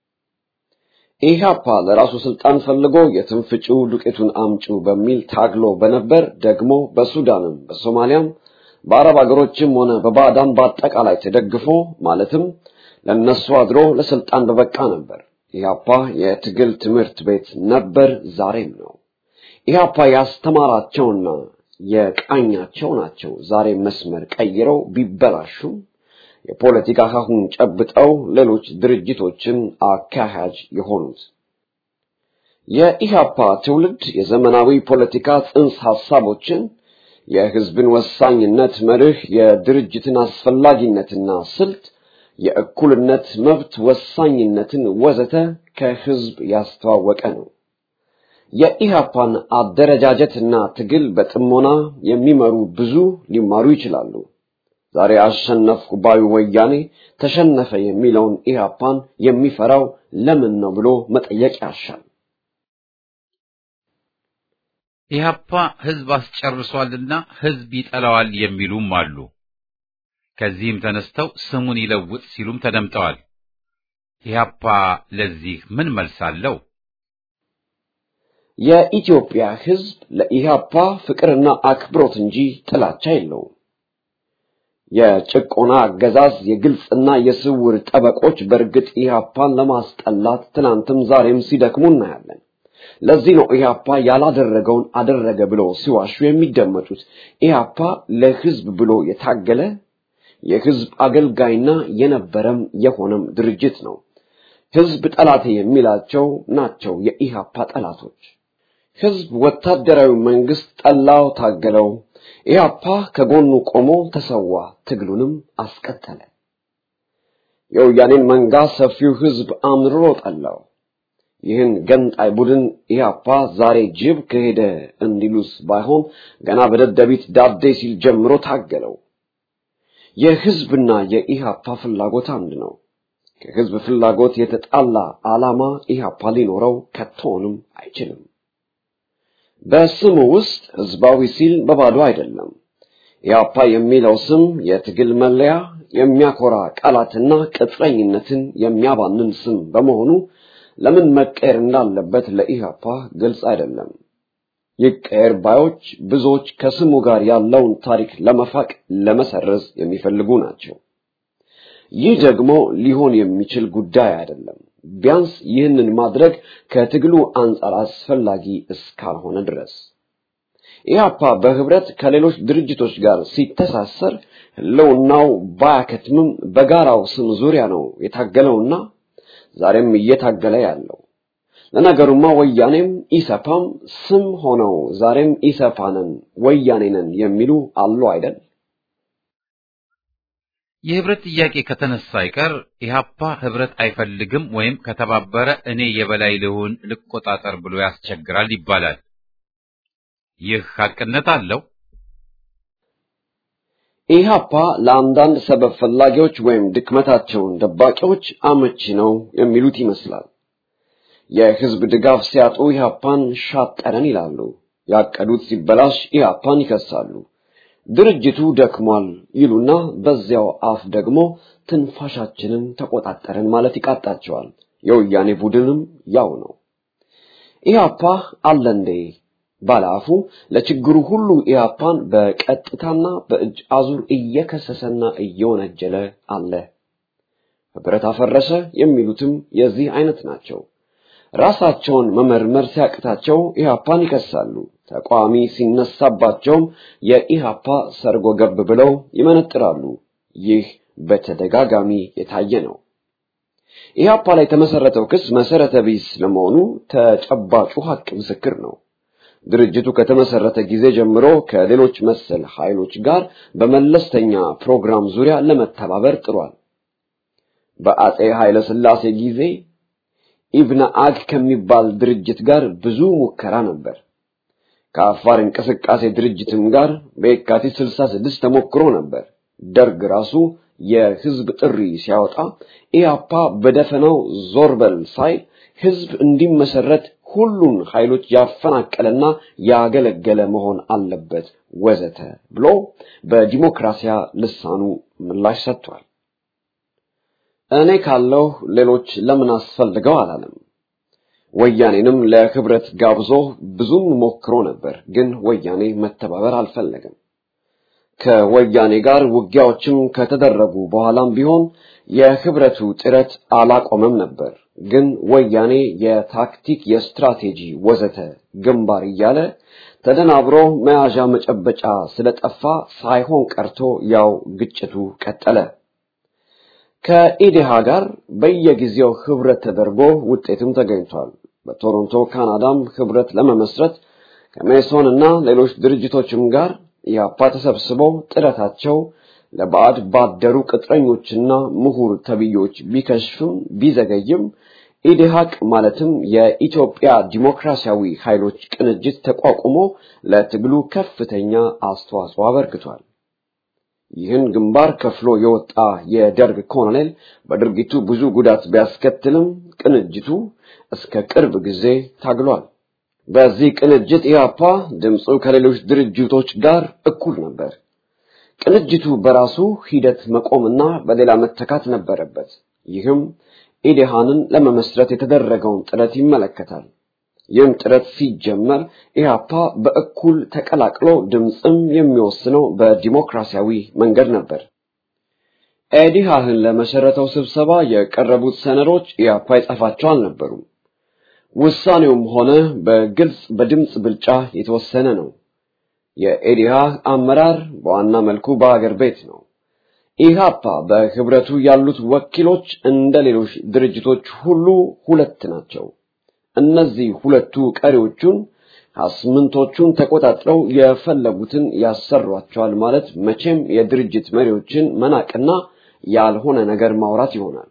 ኢህአፓ ለራሱ ስልጣን ፈልጎ የትንፍጪው ዱቄቱን አምጪው በሚል ታግሎ በነበር ደግሞ በሱዳንም በሶማሊያም በአረብ አገሮችም ሆነ በባዕዳን በአጠቃላይ ተደግፎ ማለትም ለነሱ አድሮ ለስልጣን በበቃ ነበር። ኢህአፓ የትግል ትምህርት ቤት ነበር፣ ዛሬም ነው። ኢህአፓ ያስተማራቸውና የቃኛቸው ናቸው ዛሬ መስመር ቀይረው ቢበላሹም የፖለቲካ ካሁን ጨብጠው ሌሎች ድርጅቶችን አካሄጅ የሆኑት። የኢህአፓ ትውልድ የዘመናዊ ፖለቲካ ጽንሰ ሐሳቦችን የህዝብን ወሳኝነት መርህ፣ የድርጅትን አስፈላጊነትና ስልት፣ የእኩልነት መብት ወሳኝነትን ወዘተ ከህዝብ ያስተዋወቀ ነው። የኢህአፓን አደረጃጀትና ትግል በጥሞና የሚመሩ ብዙ ሊማሩ ይችላሉ። ዛሬ አሸነፍኩ ባዩ ወያኔ ተሸነፈ የሚለውን ኢህአፓን የሚፈራው ለምን ነው ብሎ መጠየቅ ያሻል። ኢህአፓ ህዝብ አስጨርሷልና ህዝብ ይጠላዋል የሚሉም አሉ። ከዚህም ተነስተው ስሙን ይለውጥ ሲሉም ተደምጠዋል። ኢህአፓ ለዚህ ምን መልስ አለው? የኢትዮጵያ ህዝብ ለኢህአፓ ፍቅርና አክብሮት እንጂ ጥላቻ የለውም። የጭቆና አገዛዝ የግልጽና የስውር ጠበቆች በእርግጥ ኢህአፓን ለማስጠላት ትናንትም ዛሬም ሲደክሙ እናያለን። ለዚህ ነው ኢህአፓ ያላደረገውን አደረገ ብሎ ሲዋሹ የሚደመጡት። ኢህአፓ ለህዝብ ብሎ የታገለ የህዝብ አገልጋይና የነበረም የሆነም ድርጅት ነው። ህዝብ ጠላቴ የሚላቸው ናቸው የኢህአፓ ጠላቶች። ህዝብ ወታደራዊ መንግስት ጠላው፣ ታገለው። ኢህአፓ ከጎኑ ቆሞ ተሰዋ፣ ትግሉንም አስቀጠለ። የወያኔን መንጋ ሰፊው ህዝብ አምርሮ ጠላው። ይህን ገንጣይ ቡድን ኢህአፓ ዛሬ ጅብ ከሄደ እንዲሉስ ባይሆን ገና በደደቢት ዳዴ ሲል ጀምሮ ታገለው። የህዝብና የኢህአፓ ፍላጎት አንድ ነው። ከህዝብ ፍላጎት የተጣላ ዓላማ ኢህአፓ ሊኖረው ከቶንም አይችልም። በስሙ ውስጥ ህዝባዊ ሲል በባዶ አይደለም። ኢህአፓ የሚለው ስም የትግል መለያ፣ የሚያኮራ ቃላትና ቅጥረኝነትን የሚያባንን ስም በመሆኑ ለምን መቀየር እንዳለበት ለኢህአፓ ግልጽ አይደለም። ይቀየር ባዮች ብዙዎች ከስሙ ጋር ያለውን ታሪክ ለመፋቅ ለመሰረዝ የሚፈልጉ ናቸው። ይህ ደግሞ ሊሆን የሚችል ጉዳይ አይደለም። ቢያንስ ይህንን ማድረግ ከትግሉ አንጻር አስፈላጊ እስካልሆነ ድረስ ኢህአፓ በህብረት ከሌሎች ድርጅቶች ጋር ሲተሳሰር ህልውናው ባያከትምም በጋራው ስም ዙሪያ ነው የታገለውና ዛሬም እየታገለ ያለው። ለነገሩማ ወያኔም ኢሰፓም ስም ሆነው ዛሬም ኢሰፓንን ወያኔንን የሚሉ አሉ አይደል? የህብረት ጥያቄ ከተነሳ አይቀር ኢህአፓ ህብረት አይፈልግም ወይም ከተባበረ እኔ የበላይ ልሁን ልቆጣጠር ብሎ ያስቸግራል ይባላል። ይህ ሐቅነት አለው። ኢህአፓ ለአንዳንድ ሰበብ ፈላጊዎች ወይም ድክመታቸውን ደባቂዎች አመቺ ነው የሚሉት ይመስላል። የህዝብ ድጋፍ ሲያጡ ኢህአፓን ሻጠረን ይላሉ። ያቀዱት ሲበላሽ ኢህአፓን ይከሳሉ። ድርጅቱ ደክሟል ይሉና በዚያው አፍ ደግሞ ትንፋሻችንን ተቆጣጠረን ማለት ይቃጣቸዋል። የወያኔ ቡድንም ያው ነው። ኢህአፓ አለ እንዴ ባለአፉ ለችግሩ ሁሉ ኢህአፓን በቀጥታና በእጅ አዙር እየከሰሰና እየወነጀለ አለ። ህብረት አፈረሰ የሚሉትም የዚህ አይነት ናቸው። ራሳቸውን መመርመር ሲያቅታቸው ኢህአፓን ይከሳሉ። ተቃዋሚ ሲነሳባቸውም የኢህአፓ ሰርጎ ገብ ብለው ይመነጥራሉ። ይህ በተደጋጋሚ የታየ ነው። ኢህአፓ ላይ የተመሰረተው ክስ መሰረተ ቢስ ለመሆኑ ተጨባጩ ሀቅ ምስክር ነው። ድርጅቱ ከተመሰረተ ጊዜ ጀምሮ ከሌሎች መሰል ኃይሎች ጋር በመለስተኛ ፕሮግራም ዙሪያ ለመተባበር ጥሯል። በአጼ ኃይለ ሥላሴ ጊዜ ኢብነ አግ ከሚባል ድርጅት ጋር ብዙ ሙከራ ነበር። ከአፋር እንቅስቃሴ ድርጅትም ጋር በየካቲት 66 ተሞክሮ ነበር። ደርግ ራሱ የህዝብ ጥሪ ሲያወጣ ኢያፓ በደፈናው ዞር በል ሳይል ህዝብ እንዲመሰረት ሁሉን ኃይሎች ያፈናቀለና ያገለገለ መሆን አለበት ወዘተ ብሎ በዲሞክራሲያ ልሳኑ ምላሽ ሰጥቷል። እኔ ካለው ሌሎች ለምን አስፈልገው አላለም። ወያኔንም ለህብረት ጋብዞ ብዙም ሞክሮ ነበር፣ ግን ወያኔ መተባበር አልፈለገም። ከወያኔ ጋር ውጊያዎችም ከተደረጉ በኋላም ቢሆን የህብረቱ ጥረት አላቆመም ነበር። ግን ወያኔ የታክቲክ፣ የስትራቴጂ ወዘተ ግንባር እያለ ተደናብሮ መያዣ መጨበጫ ስለጠፋ ሳይሆን ቀርቶ ያው ግጭቱ ቀጠለ። ከኢዴሃ ጋር በየጊዜው ህብረት ተደርጎ ውጤትም ተገኝቷል። በቶሮንቶ ካናዳም ህብረት ለመመስረት ከሜሶን እና ሌሎች ድርጅቶችም ጋር ኢህአፓ ተሰብስበው ጥረታቸው ለባዕድ ባደሩ ቅጥረኞችና ምሁር ተብዮች ቢከሽፍም ቢዘገይም ኢዴሃቅ ማለትም የኢትዮጵያ ዲሞክራሲያዊ ኃይሎች ቅንጅት ተቋቁሞ ለትግሉ ከፍተኛ አስተዋጽኦ አበርክቷል። ይህን ግንባር ከፍሎ የወጣ የደርግ ኮሎኔል በድርጊቱ ብዙ ጉዳት ቢያስከትልም ቅንጅቱ እስከ ቅርብ ጊዜ ታግሏል። በዚህ ቅንጅት ኢህአፓ ድምፁ ከሌሎች ድርጅቶች ጋር እኩል ነበር። ቅንጅቱ በራሱ ሂደት መቆምና በሌላ መተካት ነበረበት። ይህም ኢዴሃንን ለመመስረት የተደረገውን ጥረት ይመለከታል። ይህም ጥረት ሲጀመር ኢህአፓ በእኩል ተቀላቅሎ ድምፅም የሚወስነው በዲሞክራሲያዊ መንገድ ነበር። ኢዴሃህን ለመሰረተው ስብሰባ የቀረቡት ሰነዶች ኢህአፓ የጻፋቸው አልነበሩም። ውሳኔውም ሆነ በግልጽ በድምፅ ብልጫ የተወሰነ ነው። የኢዴሃህ አመራር በዋና መልኩ በአገር ቤት ነው። ኢህአፓ በህብረቱ ያሉት ወኪሎች እንደ ሌሎች ድርጅቶች ሁሉ ሁለት ናቸው። እነዚህ ሁለቱ ቀሪዎቹን አስምንቶቹን ተቆጣጥረው የፈለጉትን ያሰሯቸዋል ማለት መቼም የድርጅት መሪዎችን መናቅና ያልሆነ ነገር ማውራት ይሆናል።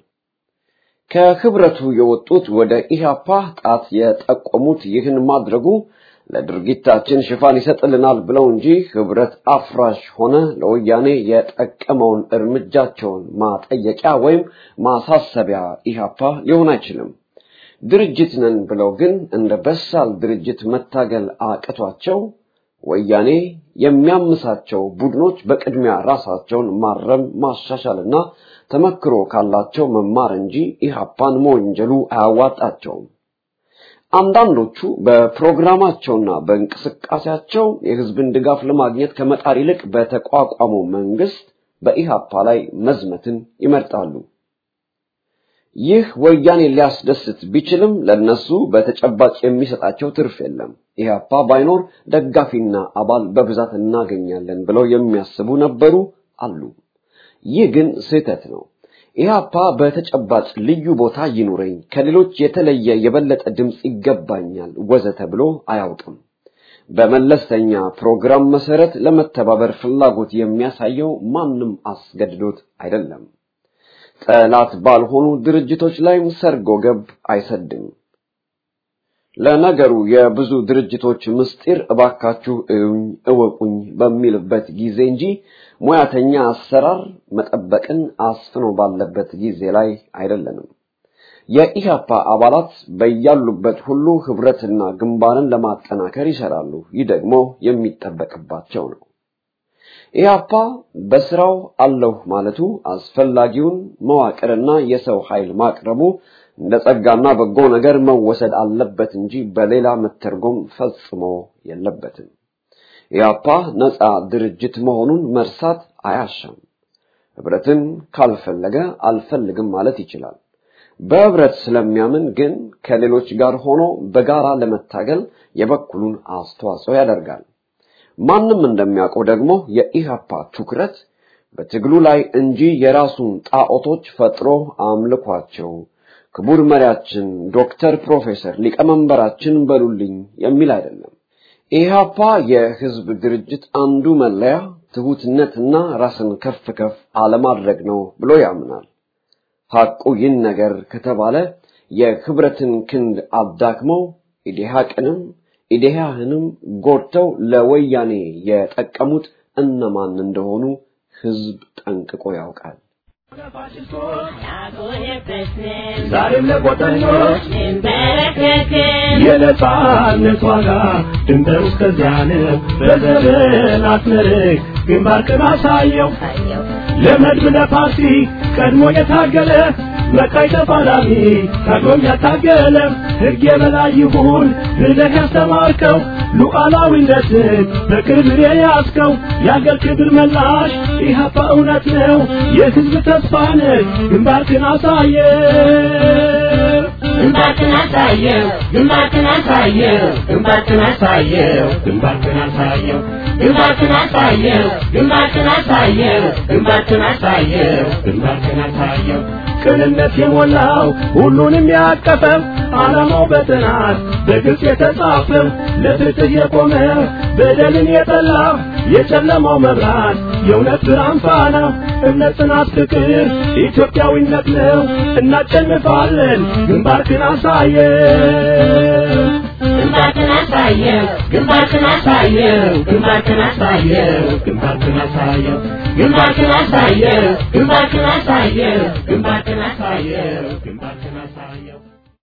ከህብረቱ የወጡት ወደ ኢህአፓ ጣት የጠቆሙት ይህን ማድረጉ ለድርጊታችን ሽፋን ይሰጥልናል ብለው እንጂ ህብረት አፍራሽ ሆነ ለወያኔ የጠቀመውን እርምጃቸውን ማጠየቂያ ወይም ማሳሰቢያ ኢህአፓ ሊሆን አይችልም። ድርጅት ነን ብለው ግን እንደ በሳል ድርጅት መታገል አቅቷቸው ወያኔ የሚያምሳቸው ቡድኖች በቅድሚያ ራሳቸውን ማረም ማሻሻልና ተመክሮ ካላቸው መማር እንጂ ኢህአፓን መወንጀሉ አያዋጣቸውም። አንዳንዶቹ በፕሮግራማቸውና በእንቅስቃሴያቸው የህዝብን ድጋፍ ለማግኘት ከመጣር ይልቅ በተቋቋመው መንግስት በኢህአፓ ላይ መዝመትን ይመርጣሉ። ይህ ወያኔ ሊያስደስት ቢችልም ለነሱ በተጨባጭ የሚሰጣቸው ትርፍ የለም። ኢህአፓ ባይኖር ደጋፊና አባል በብዛት እናገኛለን ብለው የሚያስቡ ነበሩ አሉ። ይህ ግን ስህተት ነው። ኢህአፓ በተጨባጭ ልዩ ቦታ ይኑረኝ፣ ከሌሎች የተለየ የበለጠ ድምፅ ይገባኛል ወዘተ ብሎ አያውቅም። በመለስተኛ ፕሮግራም መሰረት ለመተባበር ፍላጎት የሚያሳየው ማንም አስገድዶት አይደለም። ጠላት ባልሆኑ ድርጅቶች ላይም ሰርጎ ገብ አይሰድም። ለነገሩ የብዙ ድርጅቶች ምስጢር እባካችሁ እዩኝ እወቁኝ በሚልበት ጊዜ እንጂ ሙያተኛ አሰራር መጠበቅን አስፍኖ ባለበት ጊዜ ላይ አይደለንም። የኢህአፓ አባላት በያሉበት ሁሉ ህብረትና ግንባርን ለማጠናከር ይሰራሉ። ይህ ደግሞ የሚጠበቅባቸው ነው። ኢህአፓ በስራው አለሁ ማለቱ አስፈላጊውን መዋቅርና የሰው ኃይል ማቅረቡ እንደ ጸጋና በጎ ነገር መወሰድ አለበት እንጂ በሌላ መተርጎም ፈጽሞ የለበትም። ኢህአፓ ነፃ ድርጅት መሆኑን መርሳት አያሻም። ህብረትን ካልፈለገ አልፈልግም ማለት ይችላል። በህብረት ስለሚያምን ግን ከሌሎች ጋር ሆኖ በጋራ ለመታገል የበኩሉን አስተዋጽኦ ያደርጋል። ማንም እንደሚያውቀው ደግሞ የኢህአፓ ትኩረት በትግሉ ላይ እንጂ የራሱን ጣዖቶች ፈጥሮ አምልኳቸው ክቡር መሪያችን ዶክተር ፕሮፌሰር ሊቀመንበራችን በሉልኝ የሚል አይደለም። ኢህአፓ የህዝብ ድርጅት አንዱ መለያ ትሁትነትና ራስን ከፍ ከፍ አለማድረግ ነው ብሎ ያምናል። ሐቁ ይህን ነገር ከተባለ የህብረትን ክንድ አዳክመው ኢዴሃቅንም ኢዴሃህንም ጎድተው ለወያኔ የጠቀሙት እነማን እንደሆኑ ህዝብ ጠንቅቆ ያውቃል። ዛሬም ለቆጠኞች የነጻነት ዋጋ ድንበር እስከዚያ ነው። በዘመን አትመርቅ ግንባርክን አሳየው ለመድብ ለፓርቲ ቀድሞ የታገለ መቃይ ተፋላሚ ታግሎም ያታገለ ሕግ የበላይ ይሁን ብለህ ያስተማርከው ሉዓላዊነትን በክብር የያዝከው የአገር ክብር መላሽ ኢህአፓ እውነት ነው የህዝብ ተስፋ ነህ ግንባርክን አሳየ ግንባርክን አሳየው ግንባርክን አሳየው ግንባርክን አሳየው ግንባርክን አሳየው ግንባርክን አሳየው ግንባርክን አሳየው ግንባርክን አሳየው ግንባርክን አሳየው ቅንነት የሞላው ሁሉንም ያቀፈው ዓላማው በጥናት በግልጽ የተጻፈው ለፍትህ የቆመ በደልን የጠላ የጨለማው መብራት የእውነት ብርሃን ፋና እምነት፣ ጽናት፣ ፍቅር ኢትዮጵያዊነት ነው። እናሸንፋለን። ግንባርክን አሳየው ግንባርክን አሳየው ግንባርክን አሳየው ግንባርክን አሳየው ግንባርክን አሳየው ግንባርክን አሳየው ግንባርክን አሳየው ግንባርክን አሳየው ግንባርክን